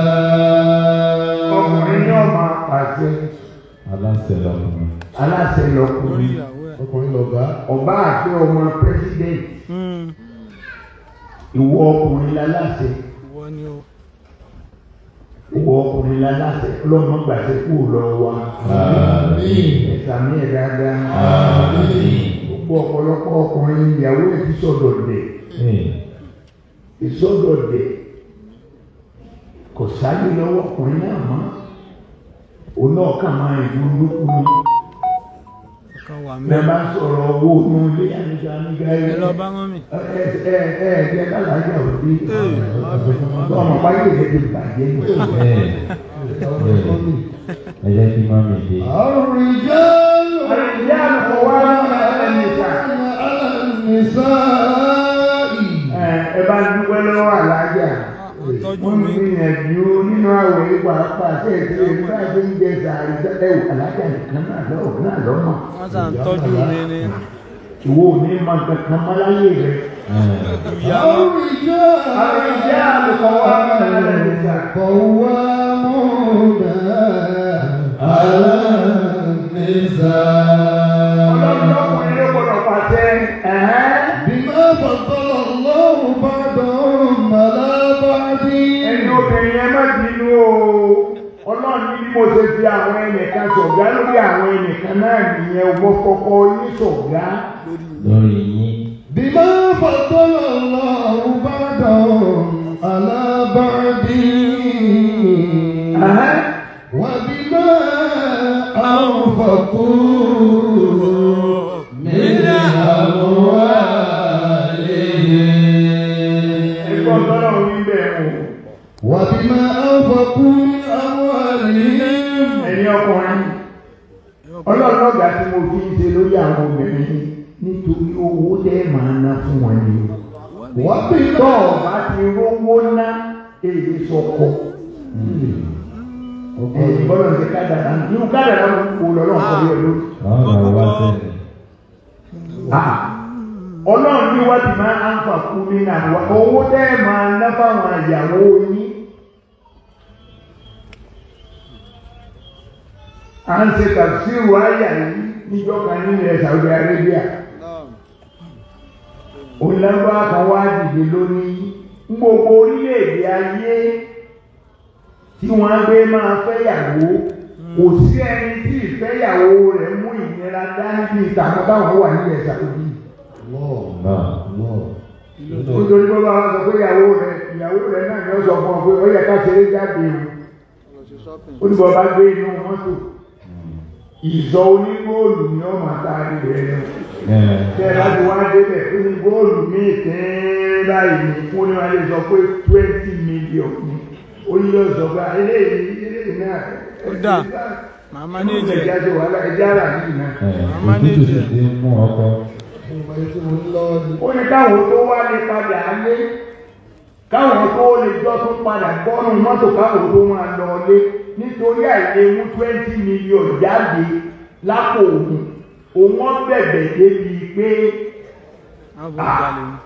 ọkùnrin ní النساء ọmọ àpàṣẹ aláṣẹ lọkùnrin. aláṣẹ lórí lọkùnrin. ìyàwó ẹ̀. ọkùnrin lọ̀gá ọba àti ọmọ president Hmm, ìwọ ọkùnrin láláṣẹ Ìwọ ni o. ìwọ ọkùnrin láláṣẹ ọlọ́mọ gbàṣẹ kú lọ wa Àmín. ẹ̀sà mi ẹ̀ dáadáa Àmín. gbogbo gbogbo ọ̀pọ̀lọpọ̀ ọkùnrin ìyàwó ẹ̀ ti sọ̀dọ̀ dẹ̀ Hey. ìsọ̀dọ̀ dẹ̀ kò sáyé lọ́wọ́ ọkùnrin náà mọ́ òun náà kà máa ìlú lókù ni kan wà bẹ́ẹ̀ mẹ́ bá sọ̀rọ̀ owó inú ilé àníjà nígbà ẹ ẹ̀ lọ bá wọn mi. ẹ ẹ ẹ jẹ́ kálàájà òbí ọmọ báyìí lè ti bàjẹ́ ní. Hey. Ẹ jẹ́ kí mọ́mí dé. الرجال àrìjẹ́ àlùkò wá ẹnìta النساء ẹ ẹ bá dúpẹ́ lọ́wọ́ àlájà tọ́jú wọ́n mi. gbìyànjú nínú àwẹ̀ ìgbà pàṣẹ ìṣe nígbà tó ń jẹ sàárì ẹ̀wù àlájà nìkan náà lọ́wọ́ náà lọ́mọ wọ́n sàn tọ́jú mi ni. ìwọ ò ní máa kankan mọ́ láyé rẹ̀. ìyá wọn الرجال àrìjẹ́ àlùkò wá ẹnìta. قوامون على ọlọ́run النساء ọkùnrin ló gbọdọ̀ pàṣẹ ẹ̀hẹ́n. بما فضل الله بعضهم على بعض ẹni obìnrin yẹn má bínú o ọlọ́run ní bí mo ṣe fi àwọn ẹnìkan ṣọ̀gá lórí àwọn ẹnìkan náà nìyẹn o mo kọ́kọ́ yín ṣọ̀gá Lórí yín. بما فضل الله بعضهم على بعض Ẹ̀hẹ́n. وبما أنفقوا من أموالهم ẹgbọ́n tọ́lọ́run wí bẹ́ẹ̀ o وبما أنفقوا من أموالهم ẹ̀yin ọkùnrin ọlọ́run ọ̀gá tí mo fi ń ṣe lórí àwọn obìnrin nítorí owó tẹ́ máa ná fún wọn ni tọ́ وبما ọ̀bá ti rówó ná èyí sọkọ ẹ̀yin gbọ́dọ̀ ṣe kádàrá nínú kádàrá ló kó lọ́rọ̀ kọ́ yẹ lórí. Àwọn ọmọ wa sẹ́yìn. Ah, ọlọ́run ní wá ti máa ń fà fún mi náà wá owó tẹ́ ẹ máa ná fáwọn àyàwó yín. à ń ṣe tàbísírù àyà yìí níjọ́ kan nílẹ̀ Saudi Arabia. òǹlẹ́gbà kan wá dìde lónìí ń gbogbo orílẹ̀-èdè ayé tí wọ́n gbé máa fẹ́yàwó kò sí ẹni tí ìfẹ́yàwó rẹ̀ mú ìnira dání bí ìtàkùn táwọn wà nílẹ̀ Saudi الله Náà. الله nítorí pé bá wa sọ pé ìyàwó rẹ ìyàwó rẹ náà ni ó sọ fún ọ pé ó yẹ ká ṣeré jáde o ó ní bọ́ bá gbé inú mọ́tò ìsọ onígóòlù ni ó máa ta ilẹ̀ rẹ Ẹ tẹ ẹ láti wá débẹ̀ ó ní góòlù míì tẹ́ẹ́ báyìí ní fún ní wọ́n lè sọ pé twenty million ni ó ní yóò sọ pé eléyìí eléyìí náà Ó dà. màmá ní ẹjẹ ìjẹ. ẹjẹ wàhálà ẹjẹ ara yìí náà. ẹ òtútù sì ti ń mú ọkọ. ìmọ̀ èyí tí mo ní lọ́wọ́ ni. ó ní káwọn tó wá lè padà lé káwọn tó lè jọ tó padà bọ́nù mọ́tò káwọn tó máa lọ lé nítorí àìlè mú twenty million jáde lápò òun òun wọn bẹ̀bẹ̀ débi pé àwọn fún ìjàlè ni.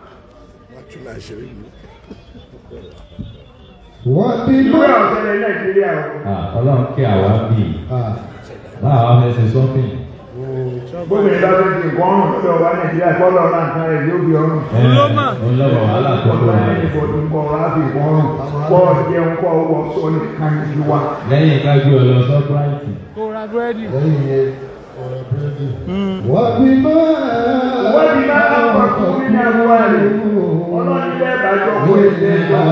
wọ́n ti ìlú mọ́. ẹ̀ ọ̀sẹ̀lẹ̀ nàìjíríà o. Ah, Ọlọ́run kí àwa bì í. Ah, Báwa wá fẹ́ ṣe sọ́fìn. gbogbo ìlú ọ̀sẹ̀ ti nǹkan ọ̀rùn lọ́dọ̀ wa nàìjíríà kọ́lọ̀ náà kan rẹ̀ yóò fi ọrùn. Ẹ Ló mà. òun lọ́wọ́ wàhálà tó tó ọ̀sẹ̀ wà. ní ìbò tó ń bọ̀ wá fi nǹkan ọrùn kọ́ jẹun kọ́ wọ sọ nìkan ní wa. Lẹ́yìn ká gbé ọ lọ sọ́práìtì. kó ra búrẹ́dì. lẹ́yìn yẹn ọ̀rọ̀ búrẹ́dì. wọ́n ti mọ́. wọ́n ti máa ń kọ́ fún mi ní àbúrò rẹ̀ ọlọ́run bẹ́ẹ̀ bá jọ kó èdè ẹjọ́.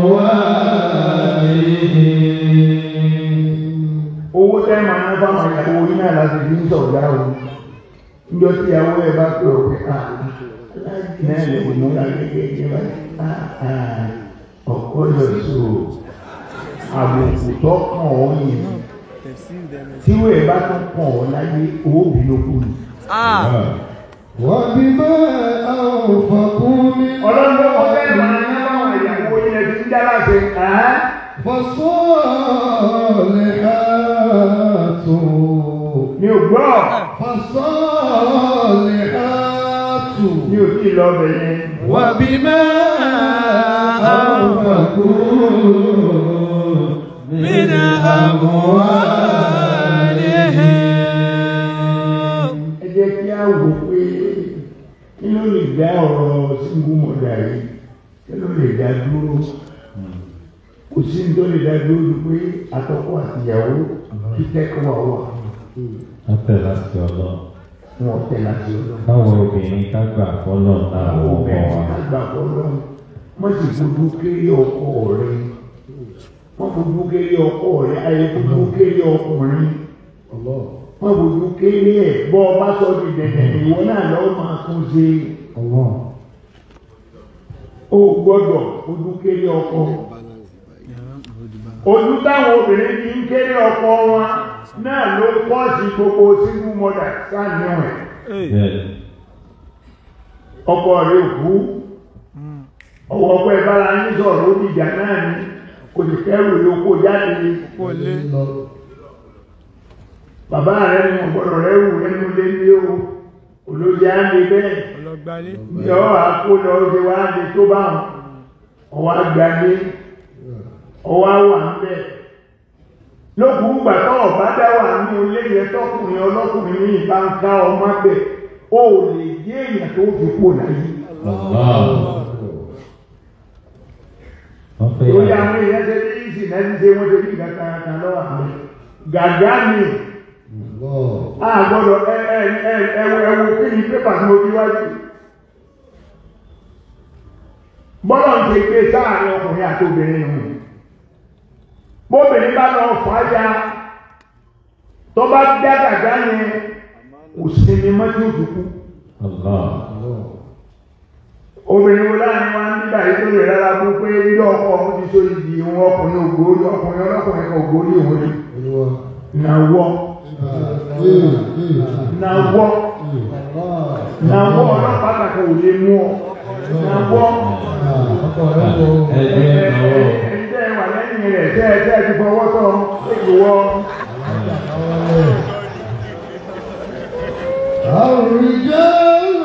owó tẹ́ máa ná fáwọn ìyàwó yín náà láti fi ń sọ̀dá o níjọ́ tí ìyàwó ẹ̀ bá pè ọ́ pé à náà lè mú agbègbè yẹn bá ọkọ lọ sí o àbùkù tó kàn ọ́ yẹn tẹ̀sí ìdẹ́nu. tí ìwé ẹ̀ bá tún kàn ọ́ láyé owó bí ló kù ní. ah wọ́n ti mọ́ àwọn fọkún mi. ọlọ́run ló wọ́n fẹ́ máa ná fáwọn ìyàwó yín ẹ̀ ti ń dá láti fọ́sọ́ọ̀lẹ̀ àtò. mi ò gbọ́ fọ́sọ́ọ̀lẹ̀ àtò. mi ò tí ì lọ bẹ̀ yẹn. وبما أنفقوا من أموالهم ẹ jẹ́ kí á wò pé kí ló lè dá ọ̀rọ̀ single mother yìí kí ló lè dá dúró kò sí ní tó lè dá dúró ju pé àtọkọ àtìyàwó kí tẹ́kọ̀ wà wà. Wọ́n tẹ̀ láti ọlọ́. wọn tẹ̀ láti ọlọ́run. káwọn obìnrin ká gbà fọ́lọ́ lára àwọn ọkọ obìnrin wa. àgbà ọlọ́run wọ́n sì fojú kéré ọkọ rẹ̀ wọ́n fojú kéré ọkọ rẹ̀ ayé fojú kéré ọkùnrin Allah. wọ́n fojú kéré ẹ̀ bọ́ ọ bá sọ di dẹ̀dẹ̀ ìwọ náà lọ́wọ́ máa tún ṣe Allah. ó gbọ́dọ̀ fojú kéré ọkọ. ojú táwọn obìnrin fi ń kéré ọkọ wọn náà ló pọ̀ sí gbogbo single mother sáà níwọ̀n bẹ́ẹ̀ ọkọ rẹ̀ kú ọwọ́ ọkọ ẹ̀ bára ní sọ̀rọ̀ ó dìjà náà ní kò sì kẹ́rù lóko jáde kò lé Lọ. bàbá rẹ̀ ní ọ̀gbọ̀dọ̀ rẹ̀ wù nínú lé ní o olóyè á lè bẹ́ẹ̀ ọlọgbálé yọ àkó lọ ṣe wá lè tó bá wọn ọwọ́ àgbàdé ọwọ́ àwà ń bẹ̀ lókùn gbà tó ọ̀bá dá wà ní ilé yẹn tọkùnrin ọlọ́kùnrin ní ìbá ń ká ọmọ bẹ̀ ó lè jẹ́ èèyàn tó fi kó láyé Allah. wọ́n fẹ́ lórí yàrá. àwọn èèyàn ṣe ní ìsìn náà ti ṣe wọ́n ṣe ní ìgbà kan lọ́wọ́ àwọn gàgá ni Allah. a gbọ́dọ̀ ẹ ẹ ẹ ẹwọ ẹwọ kí ni pépà tí mo fi wájú bọ́lọ̀ ń ṣe gbé sáàrin ọkùnrin àti obìnrin nù bóbìnrin bá lọ fà á ya tó bá dá gàgá yẹn kò sinmi mọ́ tí ó fi kú Allah. Allah. obìnrin wo láàrin wa nígbà yìí tó lè rárá bú pé ilé ọkọ ọ̀hún ti so ìdí ìhun ọkùnrin ògbórí ọkùnrin ọlọ́kùnrin kan ògbórí òun ni Olúwa. nàwọ́ Ah, ee, ee. nàwọ́ Allah. nàwọ́ ọlọ́pàá kàkà ò lè mú ọ nàwọ́ Ah, ọkọ rẹ̀ wọ. ẹgbẹ́ náwó. ẹ̀ẹ́dẹ́ wà lẹ́yìn rẹ̀ tẹ́ ẹ tẹ́ ẹ ti fọwọ́ tọ́ ìwọ الرجال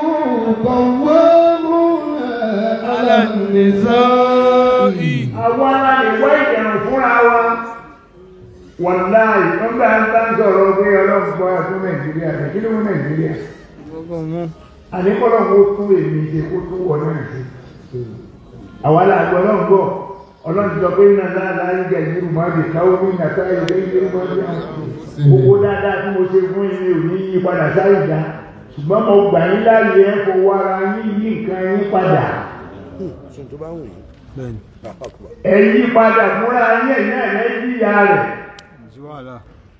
قوامون على النساء àwa la lè wá ìdẹ̀rùn fúnra wa wàláì wọ́n bá ń bá ń sọ̀rọ̀ pé ọlọ́run gbọ́ ẹ̀fún nàìjíríà rẹ̀ kí ló mú nàìjíríà gbogbo mú àníkọ́lọ́ kó tún èmi ṣe kó tún wọ náà ṣe àwa la gbọ́ ọlọ́run gbọ́ ọlọ́run ti sọ pé iná náà láyé jẹ́ ìlú mọ́bì káwọ́ ní ìyàtọ̀ ilé ìlú mọ́bì gbogbo dáadáa tí mo ṣe fún yín mi ò ní yí padà sáyé dá ṣùgbọ́n mo gbà yín láàyè ẹ̀ fowó ara yín yí nǹkan yín padà bẹ́ẹ̀ni ẹ̀ yí padà fúnra yín ẹ̀ náà ẹ̀ yí ìyá rẹ̀ sí wàhálà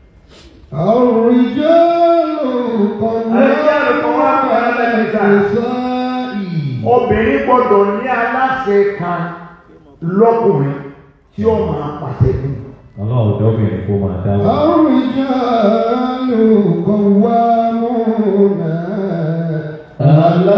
الرجال قوامون على النساء obìnrin gbọ́dọ̀ ní aláṣẹ kan lọ́kùnrin tí ó máa pàṣẹ fún un. ọlọ́run dọ́bìnrin kó máa dá wọn. الرجال قوامون على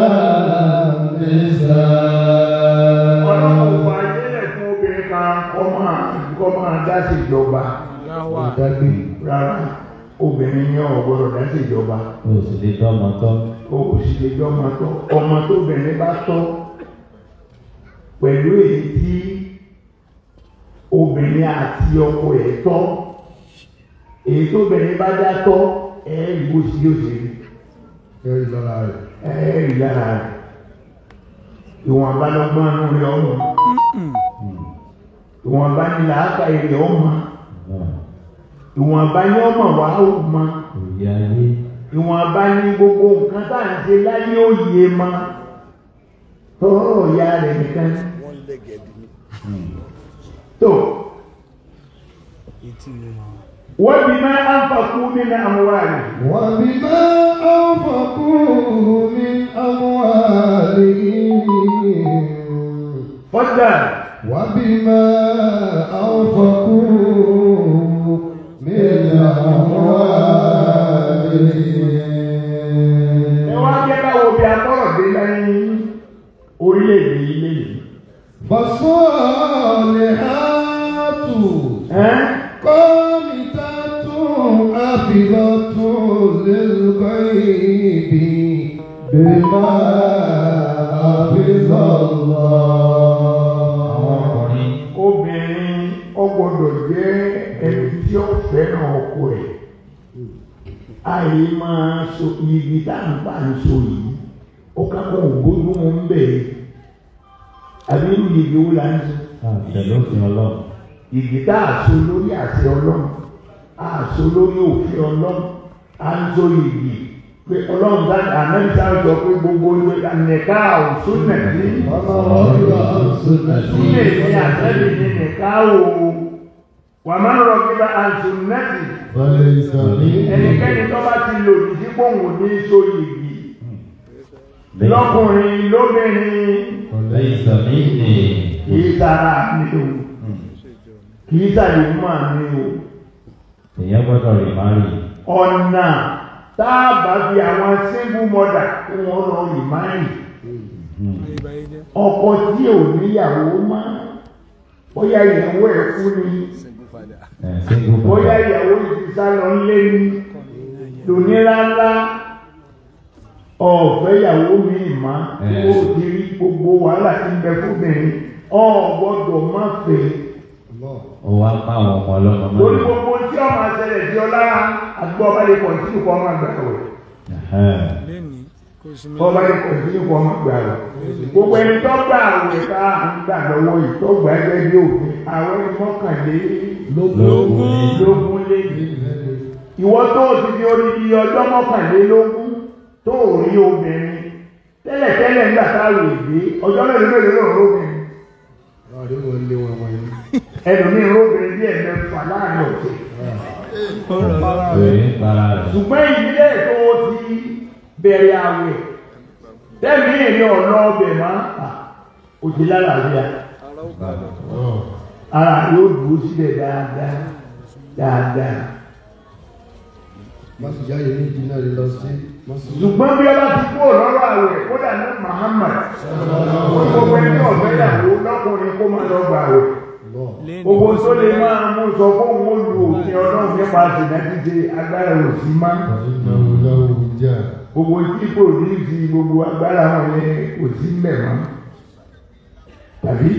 ọlọ́run النساء fà jẹ́lẹ̀ fún obìnrin kan kọ́ máa kọ́ máa dá sí ìjọba dáwà Ìdágbé. rárá obìnrin ní ọ̀gbọ́dọ̀ dá sí ìjọba o sì lè dọ́mọ tọ́. o kò sì lè jọ ọmọ tọ́ ọmọ tóbìnrin bá tọ́ pẹ̀lú èyí tí obìnrin àti ọkọ ẹ̀ tọ́ èyí tóbìnrin bá dá tọ́ ẹ̀ ìwò sí yóò ṣe rí Kẹ́rì lára rẹ̀. ẹ̀ rí lára rẹ̀ ìwọ̀n abálọ́gbọ́n inú rẹ̀ ọmọ ìwọ̀n abá ní làákà èrè ọmọ ìwọ̀n abá ní ọmọ wà á mọ òye ayé. ìwọ̀n abá ní gbogbo nǹkan tá à ń ṣe láyé òye mọ tọrọ ìyá rẹ̀ nìkan tó etí mi máa wọ́n bí máa ń fàkú nínú àmúwárì وبما أنفقوا من أموالهم fọ́jà وبما أنفقوا من ẹ أموالهم wá jẹ́ káwọ́ bí akọ́rọ̀ dé lẹ́yìn orílẹ̀-èdè ilé yìí فالصالحات ẹ́ قانتات حافظات للغيب بما حفظ àwọn الله ọkùnrin obìnrin ó gbọ́dọ̀ jẹ́ ẹni tí ó fẹ́ràn ọkọ ẹ̀ àyè máa so igi tá à ń bá ń so yìí ó kápọ̀ ògbójú wọn ń bẹ̀ àbí irú igi wo là ń so àtẹlófin ọlọ́run. igi tá a so lórí àṣẹ ọlọ́run a so lórí òfin ọlọ́run a ń so igi pé ọlọ́run dáná ànábì sáà sọ pé gbogbo ìwé nìka òsùn nàbí súnlẹ̀ ní àtẹ́bí ní nìka o wà máa ń rọ kí bá àǹsùn nẹ́tì ẹnikẹ́ni tó bá ti lò ní sí pòun ní so yìí lọ́kùnrin lóbìnrin ليس مني kìí sára mi o kìí sàlè mọ́ mi o èèyàn gbọ́dọ̀ rí márì ọ̀nà táàbà fi àwọn single mother kí wọ́n lọ rí márì ìbáyé jẹ́ ọkọ tí ò níyàwó má bóyá ìyàwó ẹ̀ kú ni ẹ̀ single bóyá father ìyàwó ìdísá lọ ń lé ní lóníláńlá ọ̀fẹ́ ìyàwó mi má Ẹ̀. ó ti rí gbogbo wàhálà tí ń bẹ fúnbìnrin ọ̀ gbọ́dọ̀ má fẹ́ ó wá pa àwọn ọmọ ọlọ́mọ lórí mọ́lẹ̀ gbogbo tí ọmọ àṣẹlẹ̀ tí ọlá àgbọ̀ ọba lè pọ̀ sí ìkọ́ ọmọ àgbà rẹ̀ Ẹ̀hẹ́n. lẹ́ni kò sí mi ọba lè pọ̀ sí ìkọ́ ọmọ àgbà rẹ̀ gbogbo ẹni tó gbà àwẹ̀ ká ń gbà lọ́wọ́ yìí tó gbà ẹgbẹ́ bí òfin àwọn mọ́kànlélógún lógún lé ìwọ tó o ti di odidi ọjọ́ mọ́kànlélógún tó o rí obìnrin tẹ́lẹ̀tẹ́lẹ̀ ńgbà táwọn èdè ọjọ́ mélòó mélòó ló ń róbìnrin ẹlòmíín róbìnrin bí ẹ̀mẹ́fà láàrin ọ̀sẹ̀ èrè ń para rẹ̀ ṣùgbọ́n ìdílé tó o ti bẹ̀rẹ̀ àwẹ̀ tẹ́mi èrè ọ̀nà ọbẹ̀ máa ò ti lálàáfíà ara yóò dúró sílẹ̀ dáadáa dáadáa ṣùgbọ́n bí ọba ti kú lọ́rọ̀ àwẹ̀ kódà ní Muhammad ó ní gbogbo ẹni ọ̀fẹ́ ìyàwó lọ́kùnrin kó máa lọ gbà àwẹ̀ lẹ́ni gbogbo tó lè máa mú sọ fún òun ó lu òfin ọlọ́run nípa àtìdájídé agbára òsì máa gbogbo tí kò ní fi gbogbo agbára wọn yẹ kò sí mbẹ mọ́ tàbí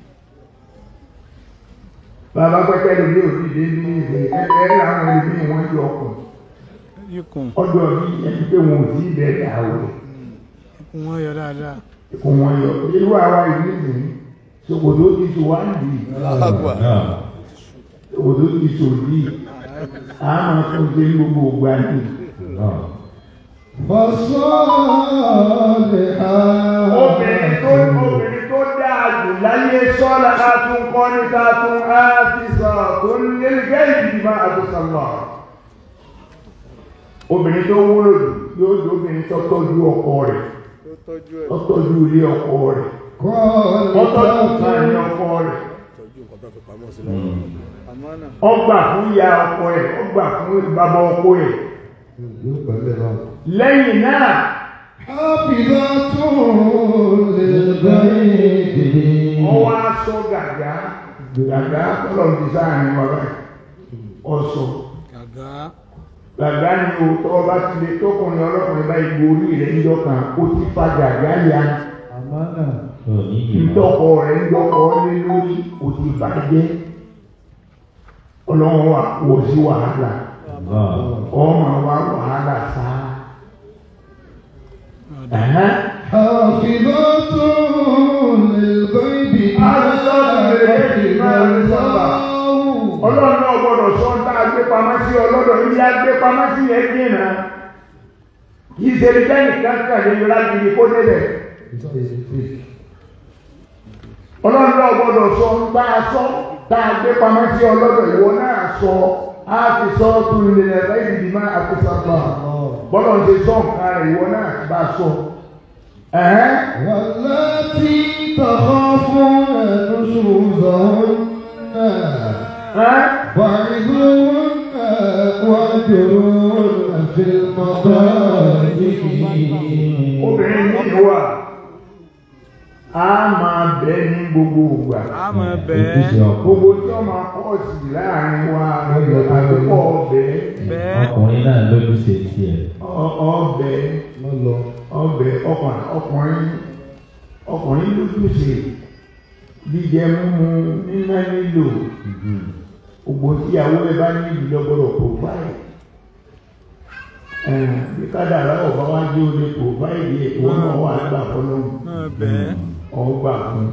bàbá pẹpẹ lómi òdìdé ní ìfẹ́ ẹgbẹ́ àwọn ẹlòmíì wọn yọ ọkùn ikùn ọ̀dọ̀ bí ẹni pé wọn ò sí bẹ̀rẹ̀ àwẹ̀ ikùn wọn yọ dáadáa kò wọn yọ irú àwa ìlú nìyí ṣòkòtò ti tò wá nìyí náà ṣòkòtò ti tò yìí àmọ́ fún ṣe ní gbogbo ògbà yìí. náà obìnrin tó obìnrin tó dáa jù láyé sọ́la á tún kọ́ ní ká tún á ti sọ tó ń lé gẹ́gẹ́ ìdìbò àtúnṣàlọ́. obìnrin tó wúlò jù yóò di obìnrin tó tọ́jú ọkọ rẹ̀ tó tọ́jú ilé ọkọ rẹ̀ tó tọ́jú nǹkan ní ọkọ rẹ̀ ọgbà fún ìyá ọkọ rẹ̀ ọgbà fún bàbá ọkọ rẹ̀ lẹ́yìn náà wọ́n wá sọ gàgá gàgá kọ́lọ̀ ti sáàrin wa báyìí ọ̀sọ̀ gàgá gàgá ni o tọ́ ọba ti lè tọkùnrin ọlọ́kùnrin báyìí gborí rẹ̀ ń dọ́kan ó ti fa gàgá ya tó ní ìmọ̀ ntọ́kọ rẹ̀ ń dọ́kọ lé lórí ó ti bàjẹ́ ọlọ́run wà wò sí wàhálà náà ọmọ wa wàhálà sáà. Ẹ̀hẹ́n. ọlọ́run náà gbọ́dọ̀ sọ ń tá a gbé pamọ́ sí ọlọ́dọ̀ ilé a gbé pamọ́ sí yẹn dínà kì í ṣe ní bẹ́ẹ̀ kankan lè yọra gidi kó débẹ̀ ọlọ́run náà gbọ́dọ̀ sọ ń tá a sọ tá a gbé pamọ́ sí ọlọ́dọ̀ ìwọ náà sọ á fi sọ tún ilé rẹ̀ lẹ́yìn ìdìmọ́ àkóso bọ́lọ̀ ń ṣe sọ nǹkan rẹ̀ ìwọ náà bá sọ. Ẹ̀hẹ́n. والتي تخافون نشوزهن Ẹ̀hẹ́n. فعظوهن واهجروهن في المضاجع obìnrin yìí wà á máa bẹ ní gbogbo ìgbà a máa ojúṣe bẹ́ẹ̀ ọkọ gbogbo tí wọ́n máa kọ́ sí láàrin wa àdúgbò ọbẹ̀ bẹ́ẹ̀ ọkùnrin náà lójúṣe tiẹ̀ ọbẹ̀ ọbẹ̀ ọkùnrin ọkùnrin ọkùnrin lójúṣe jíjẹ mímu níná nílò gbogbo tíyàwó ẹ bá ní ìdílé gbọ́dọ̀ provide ẹ bí kádàrá ọba wa jẹ olè provide ẹ wọn náà wà gbà fọlọ́hún máa bẹ́ẹ̀ ọgbà fún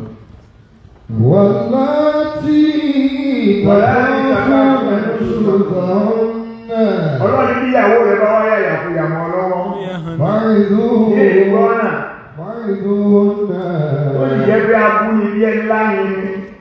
والتي تخافون نشوزهن ọlọ́run bí ìyàwó rẹ bá wáyà yàfùyà mọ́ lọ́wọ́ ní èyí gbọ́nà فعظوهن ó sì jẹ́ pé abúlé bí ẹni láyé ni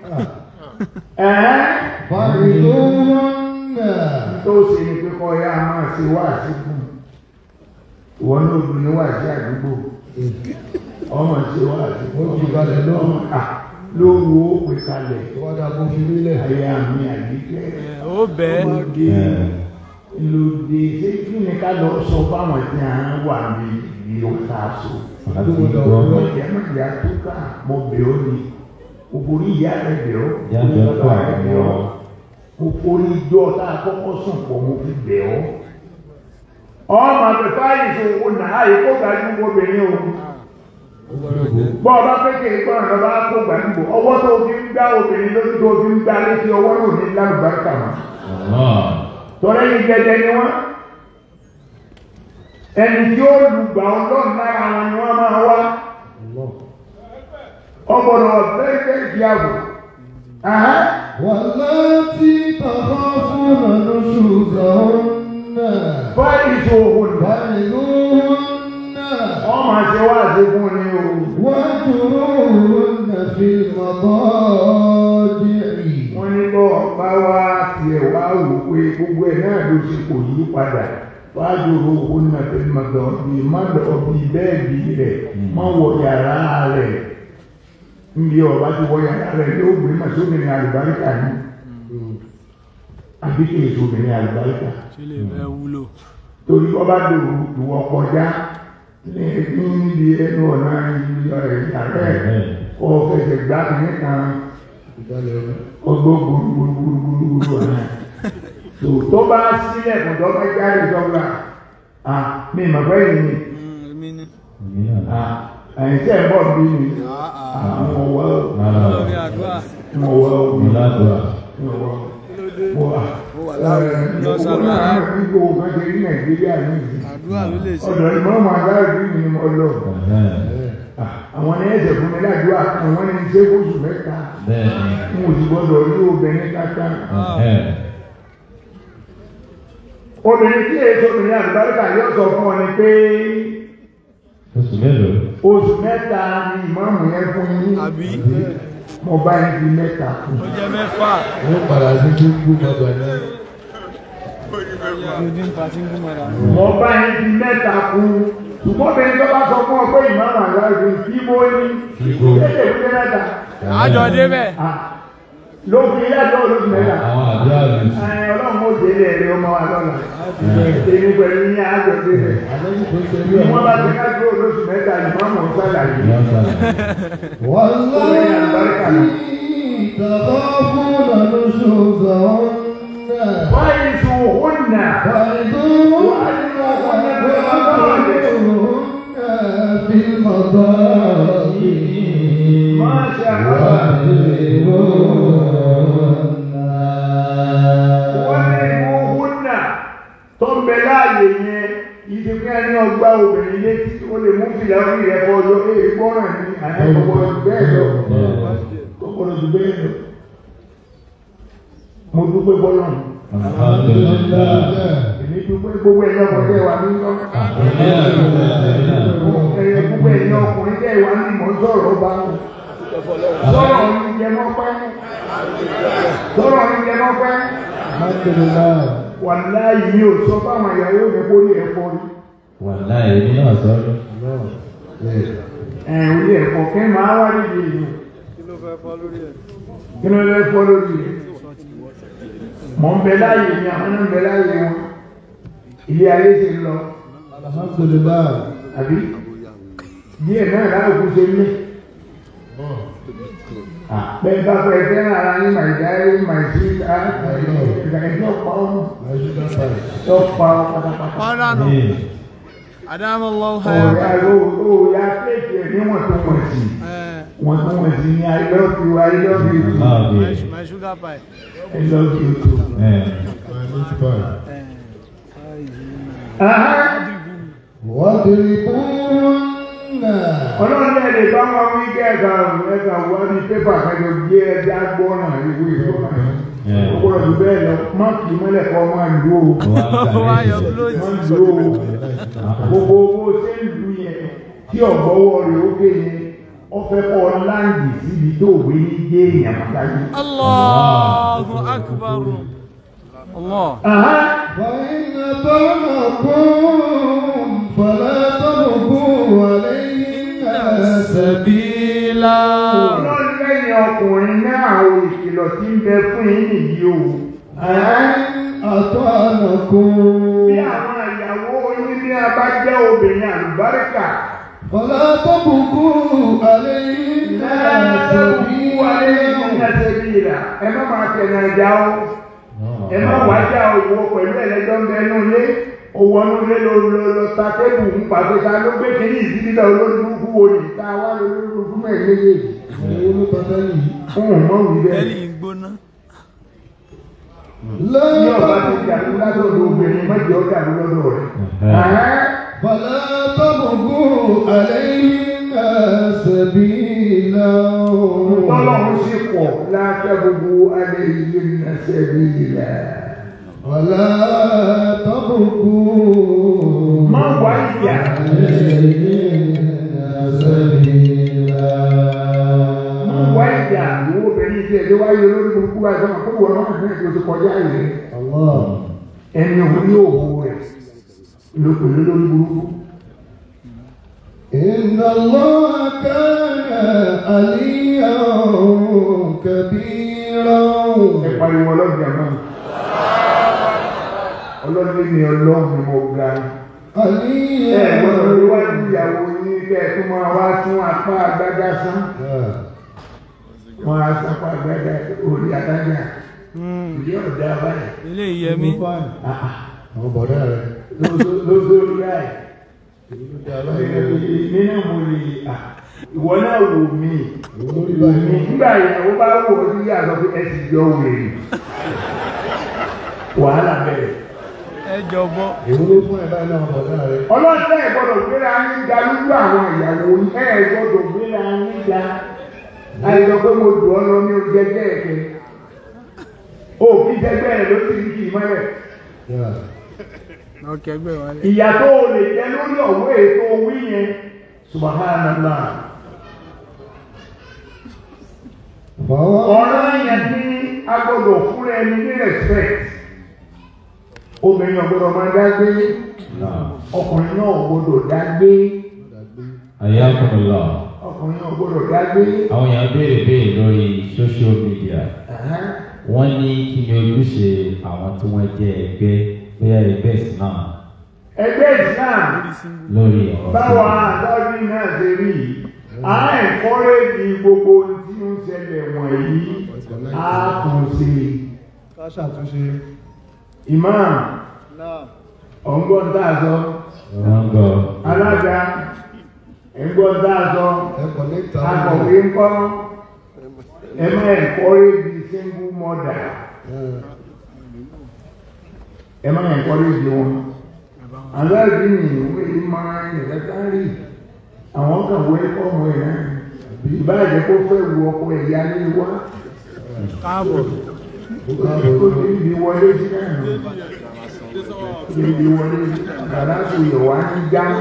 ẹ̀ẹ́ فعظوهن tó ṣe ni pé kọ́ ya máa ṣe wá sí fún ìwọ ní obìnrin wà sí àdúgbò ọmọ ṣe wá sí fún Ó jù kalẹ̀ náà. ọmọ à lóru ó pè kalẹ̀ Ìwádà kò fi nílẹ̀. ayé àmì àdìgẹ́ ó bẹ́ẹ̀ ọmọdé lòdì ṣé kí ni ká lọ sọ fáwọn tí a ń wà ní ìlú káàsó àti gbọ́ ìyá náà yà tó ká mo bẹ̀ ọ́ ni òbórí ìyá rẹ̀ bẹ̀ ọ́ Ìyá òbórí rẹ̀ bàbá rẹ̀ bẹ̀ bẹ̀ ọ́. ọ́ òbórí ìjọ tá a kọ́kọ́ sùn pọ̀ mo fi bẹ̀ ọ́ ọmọ àbẹ̀fà ìṣòwò náà èkó gbajúmọ̀ obìnrin o bọ́ ọba pété ìgbọ́n ọba kó gbajúmọ̀ ọwọ́ tó fi ń gbá obìnrin lójú tó fi ń gbá létí ọwọ́ náà ní lálùbáríkà mọ́ tọ́lẹ́ yìí gẹ́gẹ́ ni wọ́n ẹni tí ó lùgbà ọlọ́run lára wọn ni wọ́n máa wá ọgbọ̀dọ̀ very very careful Aha. واللاتي تخافون نشوزهن báyìí tó òhun nù فعظوهن wọ́n máa ṣe wá àṣekún ní o واهجروهن في المضاجع wọ́n ní bọ́ ọba wá tiẹ̀ wá wò pé gbogbo ẹ̀ náà ló ṣe kò yí padà fájòrò òhun náà fẹ́ máa dọ̀ bí má dọ̀ bí bẹ́ẹ̀dì rẹ̀ má wọ yàrá rẹ̀ níbi ọba ti wọ yàrá rẹ̀ yóò gbé màsóbìnrin àlùbáríkà ní àbí kí èso obìnrin àlùbáríkà ṣe lè fẹ́ wúlò torí ọba dòwò ìwọ kọjá ní níbi ẹnu ọ̀nà ìyá rẹ̀ kọ́ fẹsẹ̀ gbá kìíní kan ọgbọ́n gbúrúgbúrúgbúrúgbúrú ọ̀nà tó tó bá sílẹ̀ kò tó bá jáde sọ́gbà à mi mà fẹ́ yìí ni èmi ni à ẹ̀yìn tẹ̀ ń bọ̀ bí mi àwọn ọ̀wọ́ lórí àdúrà mo wọ́ mi mo wọ́ mo wà lọ sálọ ara nígbò kan ṣe ní nàìjíríà ní ìsìn àdúrà ló lè ṣe ọ̀dọ̀ ìmọ̀ọ́mọ̀ aláàbí mi ni mo lọ àwọn ní ẹ̀sẹ̀ fún mi ládùúgbà àwọn ní ṣé oṣù mẹ́ta mo sì gbọ́dọ̀ rí obìnrin kátà obìnrin tí èso obìnrin àlùbáríkà yóò sọ fún ọ ni pé Oṣù mélòó? oṣù mẹ́ta ni ìmọ̀ọ́mù yẹn fún yín àbí mo bá yín di mẹ́ta fún ó jẹ́ mẹ́fà Wọ́n padà sí kí ń gbó bàbá náà. ojú ń pa sí ń gún mọ́ra mo bá yín di mẹ́ta fún ṣùgbọ́n obìnrin tó bá sọ fún ọ pé ìmọ̀ọ́mù àlùbáríkà kí bó ní Ibo. kéde ìwé mẹ́ta àjọ débẹ̀ Ah, ló fi ilé ẹjọ́ olóṣù mẹ́ta. Àwọn àdúrà rẹ̀ sí. Ẹ, Ọlọ́run ó délé ẹ̀rí ọmọ wa lọ́la. Èmi pẹ̀lú ní àjọ délé. Àlejò tó ṣe bí Wọ́n bá ti ká dúró olóṣù mẹ́ta ìmọ̀ mọ̀ sálàyé. Ìyá sálà. واللاتي تخافون نشوزهن Wáyé sùn òun nà. فعظوهن في المضاجع ما شاء الله. Wọ́n ní ìmú òun nà. Tó ń bẹ láàyè yẹn, ìdí pé ẹni ọgbà obìnrin létí ó lè mú fìlà orí rẹ̀ kọ́ ọjọ́ pé ìgbọ́ràn ní àyẹ̀kọ́ bẹ́ẹ̀ lọ. Kọ́kọ́rọ́ ju bẹ́ẹ̀ lọ. Mo dúpẹ́ bọ́lọ́run. Alhamdulillah. Èmi dúpẹ́ gbogbo ẹ̀yọ́ ọmọdé wa ní lọ. Ẹ̀yẹ gbogbo ẹ̀yọ́ ọkùnrin tẹ̀ wá ní ìmọ̀ sọ̀rọ̀ ọba wọn. Sọ̀rọ̀ ní jẹ mọ́pẹ́. Sọ̀rọ̀ ní jẹ mọ́pẹ́. Alhamdulillah. Wàláyé mi ò sọ fáwọn ìyàwó mi kó ní ẹ̀fọ́ rí. Wàláhì èmi náà sọ́dọ̀. Ẹ̀ orí ẹ̀fọ́ kẹ́ máa wá níbi ìlú. kí ló fẹ́ fọ́ lórí ẹ̀ Kí ló lẹ́ fọ́ lórí rẹ̀? Mọ̀ ń bẹ láàyè mi, àwọn náà ń bẹ láàyè wọn. Ilé ayé ti ń lọ. Alhamdulillah. àbí díẹ̀ náà láàkú ṣe ní bẹ́ẹ̀ bá fẹ́ fẹ́ràn ara ní màìdáyé màìsí ìgbàgbọ́ pa ọ́nù tó pa ọ́ pátápátá. pàdánù àdámọ́ lọ́wọ́ Òòyà òòyà kéèkì ẹ̀ níwọ̀n tó wọ̀n sí wọ́n tó wọ̀n sí ní I love you I love you too Alhamdulillah. my sugar pie I love you too. Eh. Aha. واضربوهن ọlọ́run náà lè bá wọn wí kí ẹ̀ka ẹ̀ka wá ní pépà kájọ gbé ẹja gbọ́nà ìwé ìfọ̀kà ó gbọ́dọ̀ jù bẹ́ẹ̀ lọ má kì í mọ́lẹ̀ kọ́ máa ń dúró Wá yọ close. máa ń dúró gbogbo owó ṣé ń lu yẹn tí ọ̀gbọ́wọ́ rẹ̀ ó gé yẹn ó fẹ́ kọ́ láǹdì síbi tó gbé ní gé èèyàn pàtàkì. Allahu akbar. Allah. Aha. فإن طلقوم فلا تبغوا عليهن سبيلا ọlọ́run lẹ́yìn ọkùnrin náà ò ìkìlọ̀ tí ń bẹ fún yín nìyí o. أن أطعنكم bí àwọn ìyàwó yín bí a bá jẹ́ obìnrin àlùbáríkà. فلا تبغوا عليهن سبيلا ẹ má máa tẹ̀lé ẹja o ẹ má wá já o ìwọ pẹ̀lú ẹlẹ́jọ́ ń bẹ nínú ilé owó ọdún ilé ló lọ lọ ta tébù ń pàṣẹ ta ló gbé kínní ìdílé olórí burúkú wo ni ta wá lórí burúkú mẹ́rin méjèèjì. fún un mọ́ wí bẹ́ẹ̀. Ẹlì ń gbóná. لا ní ọba ti dàrú látọ̀dọ̀ obìnrin mọ́jọ́ dàrú lọ́dọ̀ rẹ̀. فلا تبغوا عليهن سبيلا tọ́lọ́run sì pọ̀ lákẹ́ gbogbo alẹ́ yìí ń ṣe bí ilẹ̀. ولا تبغوا má wá ìyà má wá ìyà ìwọ obìnrin tí ẹjọ́ wáyé olórí burúkú wa ìjọba kó wọ́n náà fún ẹ̀jọ́ ti kọjá ìrẹ́ ẹni òun ní òwò rẹ̀ lópin lórí burúkú. إن الله كان عليا كبيرا ẹ pariwo ọlọ́jà náà ọlọ́dún ni ọlọ́run ni mo ga ẹ gbọ́dọ̀ عليا níwájú ìyàwó yín kẹ́ ẹ tún máa wá tún apá agbádá sán wọn á sápá agbádá orí adájà ìdí ọ̀dà báyìí. Ilé ìyẹmí. àwọn bọ̀dá rẹ̀ lóṣooṣù láì nínú mo lè à ìwọ náà wò mí olórí wò mí báyìí nígbà ìyàwó bá wò ó sí yàtọ̀ pé ẹ sì jọ wèrè wàhálà bẹ̀rẹ̀. Ẹ jọ̀bọ. èwo ló fún ẹ̀ báyìí náà bọ̀dá rẹ̀ ọlọ́sẹ̀ ẹ̀ gbọ́dọ̀ gbéra ní ga lójú àwọn ìyàwó yín ẹ̀ gbọ́dọ̀ gbéra ní ga àìsàn pé mo dùn ọ́ lọ ní ojú ẹgbẹ́ ẹ̀kẹ́ òbí jẹgbẹ́ ẹ̀ ló ti ń kì í mọ́lẹ̀. Ọkẹ́ gbé wálé. ìyà tó o lè jẹ lórí ọ̀wọ́ ètò wí yẹn subhanallah ọ̀rọ̀ yẹn tí a gbọ́dọ̀ fún ẹni ní respect obìnrin ọ̀gbọ́dọ̀ máa dágbé ọkùnrin náà gbọ́dọ̀ dágbé Ayakumullah. ọkùnrin náà gbọ́dọ̀ dágbé Àwọn èèyàn béèrè béèrè lórí social media. Ẹ̀hẹ́n. Wọ́n ní kí ni ojúṣe àwọn tí wọ́n jẹ́ ẹgbẹ́ bóyá ẹgbẹ́ Islam ẹgbẹ́ Islam lórí ọ̀rọ̀ báwa àtọ́jú náà ṣe rí yìí à ń ẹ̀kọ́rẹ́jì gbogbo ohun tí ó ń ṣẹlẹ̀ wọ̀nyí á kàn sí i. ká ṣàtúnṣe Imam ọ̀ngbọ́n tá a sọ Wọ́n gbọ́. alága ẹ̀ngbọ́n tá a sọ ẹ̀kọ́ níta akọ̀wé ńkọ́ ẹ má encourage single mother ẹ má encourage wọn aláàbí ni ìwé yìí máa ń yẹ kẹta rí àwọn kan wọ ẹ̀kọ́ ọmọ ẹ náà ìbáàjẹ́ kó fẹ́ wu ọkọ ẹ̀yà ní wá Káàbọ̀. kó ti ń di wọlé sí náà ti ń di wọlé bàbá tó yẹ wá ní jámá.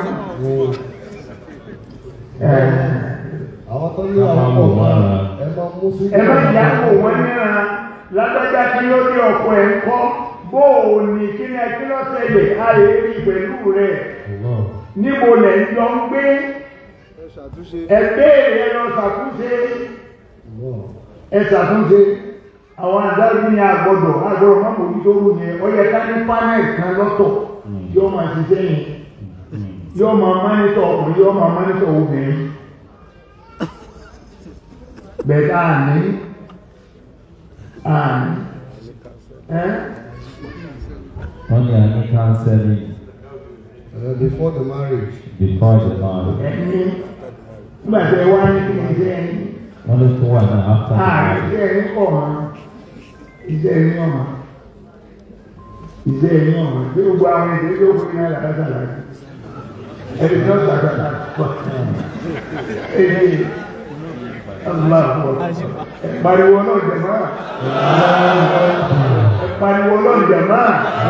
àwọn tó ní àwọn ọmọ máa ẹ máa mú sí ẹ má yà kó wọn níra lágbájá kí ló dé ọkọ ẹ ń kọ bó o ní kí ni kí ló ṣẹlẹ̀ a lè rí pẹ̀lú rẹ níbo lẹ ń jọ ń gbé ẹgbẹ́ rẹ lọ ṣàtúnṣe ẹ ṣàtúnṣe àwọn adájú ní agbọ́dọ̀ agbọ́dọ̀ má bòjú tó rú yẹn ó yẹ ká ní panel kan lọ́tọ̀ yóò máa ṣiṣẹ́ yẹn yóò máa mánítọ̀ ọkùnrin yóò máa mánítọ̀ obìnrin bẹ̀ẹ̀ àní àní ẹ́ Wọ́n ní a ní counseling Uh, before the marriage before the marriage. ẹni nígbà tí ẹ wá ní kí ni iṣẹ́ ẹni Wọ́n ló tún wà náà after the ààrẹ marriage. iṣẹ́ ẹni pọ̀ mọ́ iṣẹ́ ẹni ọ̀mọ́ iṣẹ́ ẹni ọ̀mọ́ tí ó gba àwọn èdè tó fún iná làkàtà láti ẹni tó sàgbàdà pọ̀ èyí aláàbọ̀ pariwo náà jẹ̀mọ́ pariwo náà jẹ̀mọ́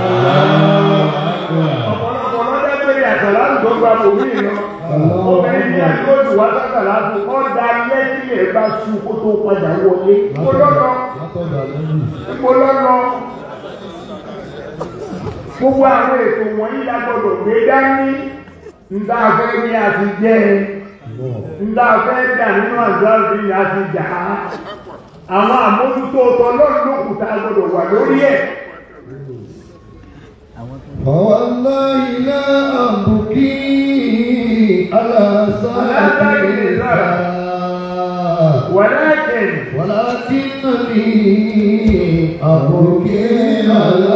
ọ̀pọ̀lọpọ̀ lọ́dẹ́ pé yàtọ̀ láti tó gba bòmí lọ obìnrin ní àdúgbò wá sábà láti kọ́ da lẹ́yìn lè bá sùn kó tó padà wọlé kó lọ́nà Látọ̀dọ̀ lẹ́yìn. kó lọ́nà gbogbo àwọn ètò wọ̀nyí la gbọdọ̀ gbé dání nta fẹ́ ní àti jẹ́ nta fẹ́ dà nínú àjọ́sí ní àti jà á àwọn àmójútó ọlọ́run ló kù tá a gbọdọ̀ wà lórí ẹ̀ فوالله لا أبكي على صاحب الإسلام wọ̀lẹ́kìn ولكنني أبكي على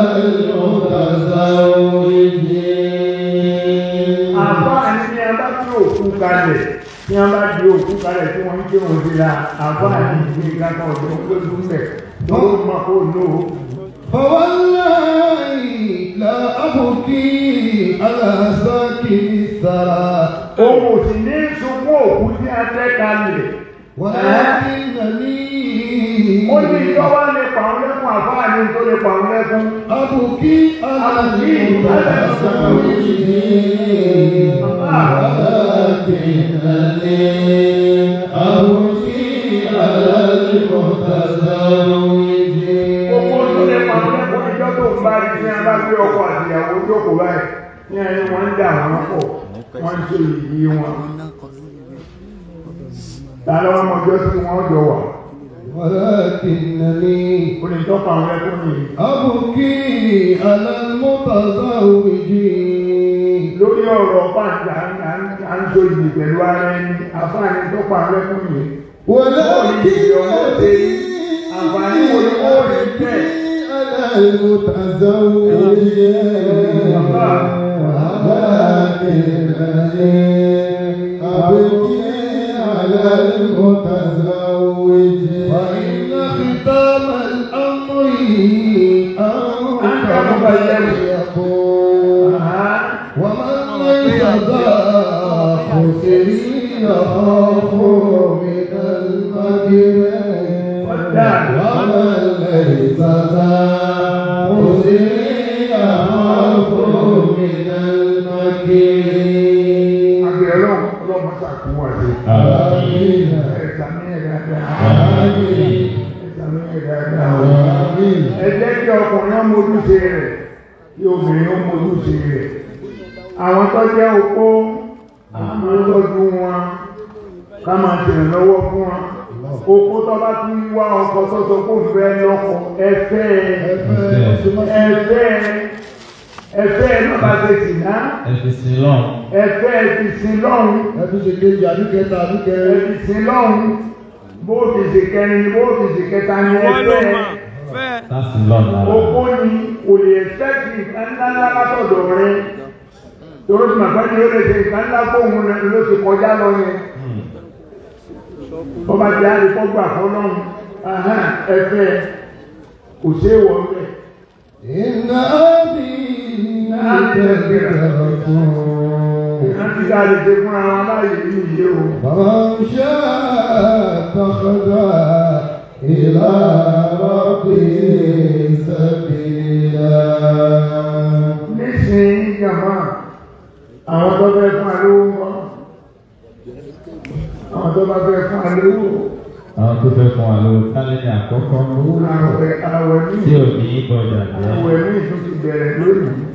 المتزوجين àbáàní ní a bá tí òkú kalẹ̀ tí a bá di òkú kalẹ̀ tí wọ́n ń ké wọn sí la àbáàní ìgbé kankan ọ̀dọ́ lójú mẹ́ tó mọ̀ kó lò ó. فوالله لا أبكي على ساكن الثرى òun ò sì ní sunkún òkú tí a tẹ́ kalẹ̀. ولكنني ó ní ìjọba lè pa àwọn lẹ́kùn àbáàní tó lè pa àwọn lẹ́kùn. أبكي على المتزوجين ولكنني أبكي على المتزوجين Gbogbo tó lè pa àwọn lẹ́kùn ìjọ tó ń bá rí ní a bá gbé ọkọ àtìyàwó jókòó báyìí. Ní ẹni wọ́n ń dà wọ́n pọ̀, wọ́n ń ṣe ìdí wọn. Ta ló wọ́n mọjọ́ sí wọn jọ wà? ولكنني Ó lè tọ́pa àwọn lẹ́kùn nìyí. أبكي على المتزوجين lórí ọ̀rọ̀ pàǹtà à ń so ìdì pẹ̀lú ara ẹni àfáàní tó pa lẹ́kùn yìí. ولكنني àǹfààní wo ni ó rí bẹ́ẹ̀? على المتزوجين ولكنني أبكي على المتزوجين فإن ختام الأمر أنت يقول ومن ليس ذا خسر يخاف من المكر ومن ليس ذا خسر يخاف من المكر Àgbẹ̀ ọlọ́run ọlọ́run ṣàkóso àti Àmín. ẹ̀ka ní ẹ̀dá dáa. آمين Ẹ̀ka ní ẹ̀dá dáa. آمين ẹ jẹ́ kí ọkùnrin ọmọ ojúṣe rẹ̀ kí obìnrin ọmọ ojúṣe rẹ̀ àwọn tó jẹ́ opó àwọn tọ́jú wọn ká máa tẹ̀lé lọ́wọ́ fún wọn opó tó bá tún wá ọkọ tó sọ pé òun fẹ́ lọ́kọ ẹfẹ́ ẹfẹ́ ẹfẹ́ náà bá ṣe sì ná Ẹ̀sìn sí lọ́n. ẹfẹ́ ti sin lọ́hùn ẹbí ṣe kejì àdúkẹta àdúkẹrin ẹfi sin lọ́hùn bó fi ṣe kẹrin ni bó fi ṣe kẹta ni Wọ́n ló ẹfẹ́ mọ̀ fẹ́. Láti lọ́n lára. Oko ni kò lè ẹ̀sẹ̀kì nǹkan ńlá ńlá látọ̀dọ̀ rẹ. Tòró tí màgbá ni ó lè ṣe nǹkan ńlá fóun rẹ ló ti kọjá lọ yẹn. Bọ́ba jẹ́ àríkọ́gbà fọlọ́run. Ẹ̀fẹ̀ kò ṣe é wọ̀ ọ́bẹ̀. إن أبي تذكركم Láti ká lè ṣe fúnra wọn láàyè ní ìyé o. فمن شاء اتخذ إلى ربه سبيلا Nísìnyí jàmá, àwọn tó fẹ́ fún alówó wọn. Àwọn tó bá fẹ́ fún alówó. Àwọn tó fẹ́ fún wa lówó kálẹ̀ ní àkọ́kọ́ Àwẹ̀ àwẹ̀ ní tí ò ní bọ̀dà jẹ́. àwẹ̀ ní ìtún ti bẹ̀rẹ̀ lónìí.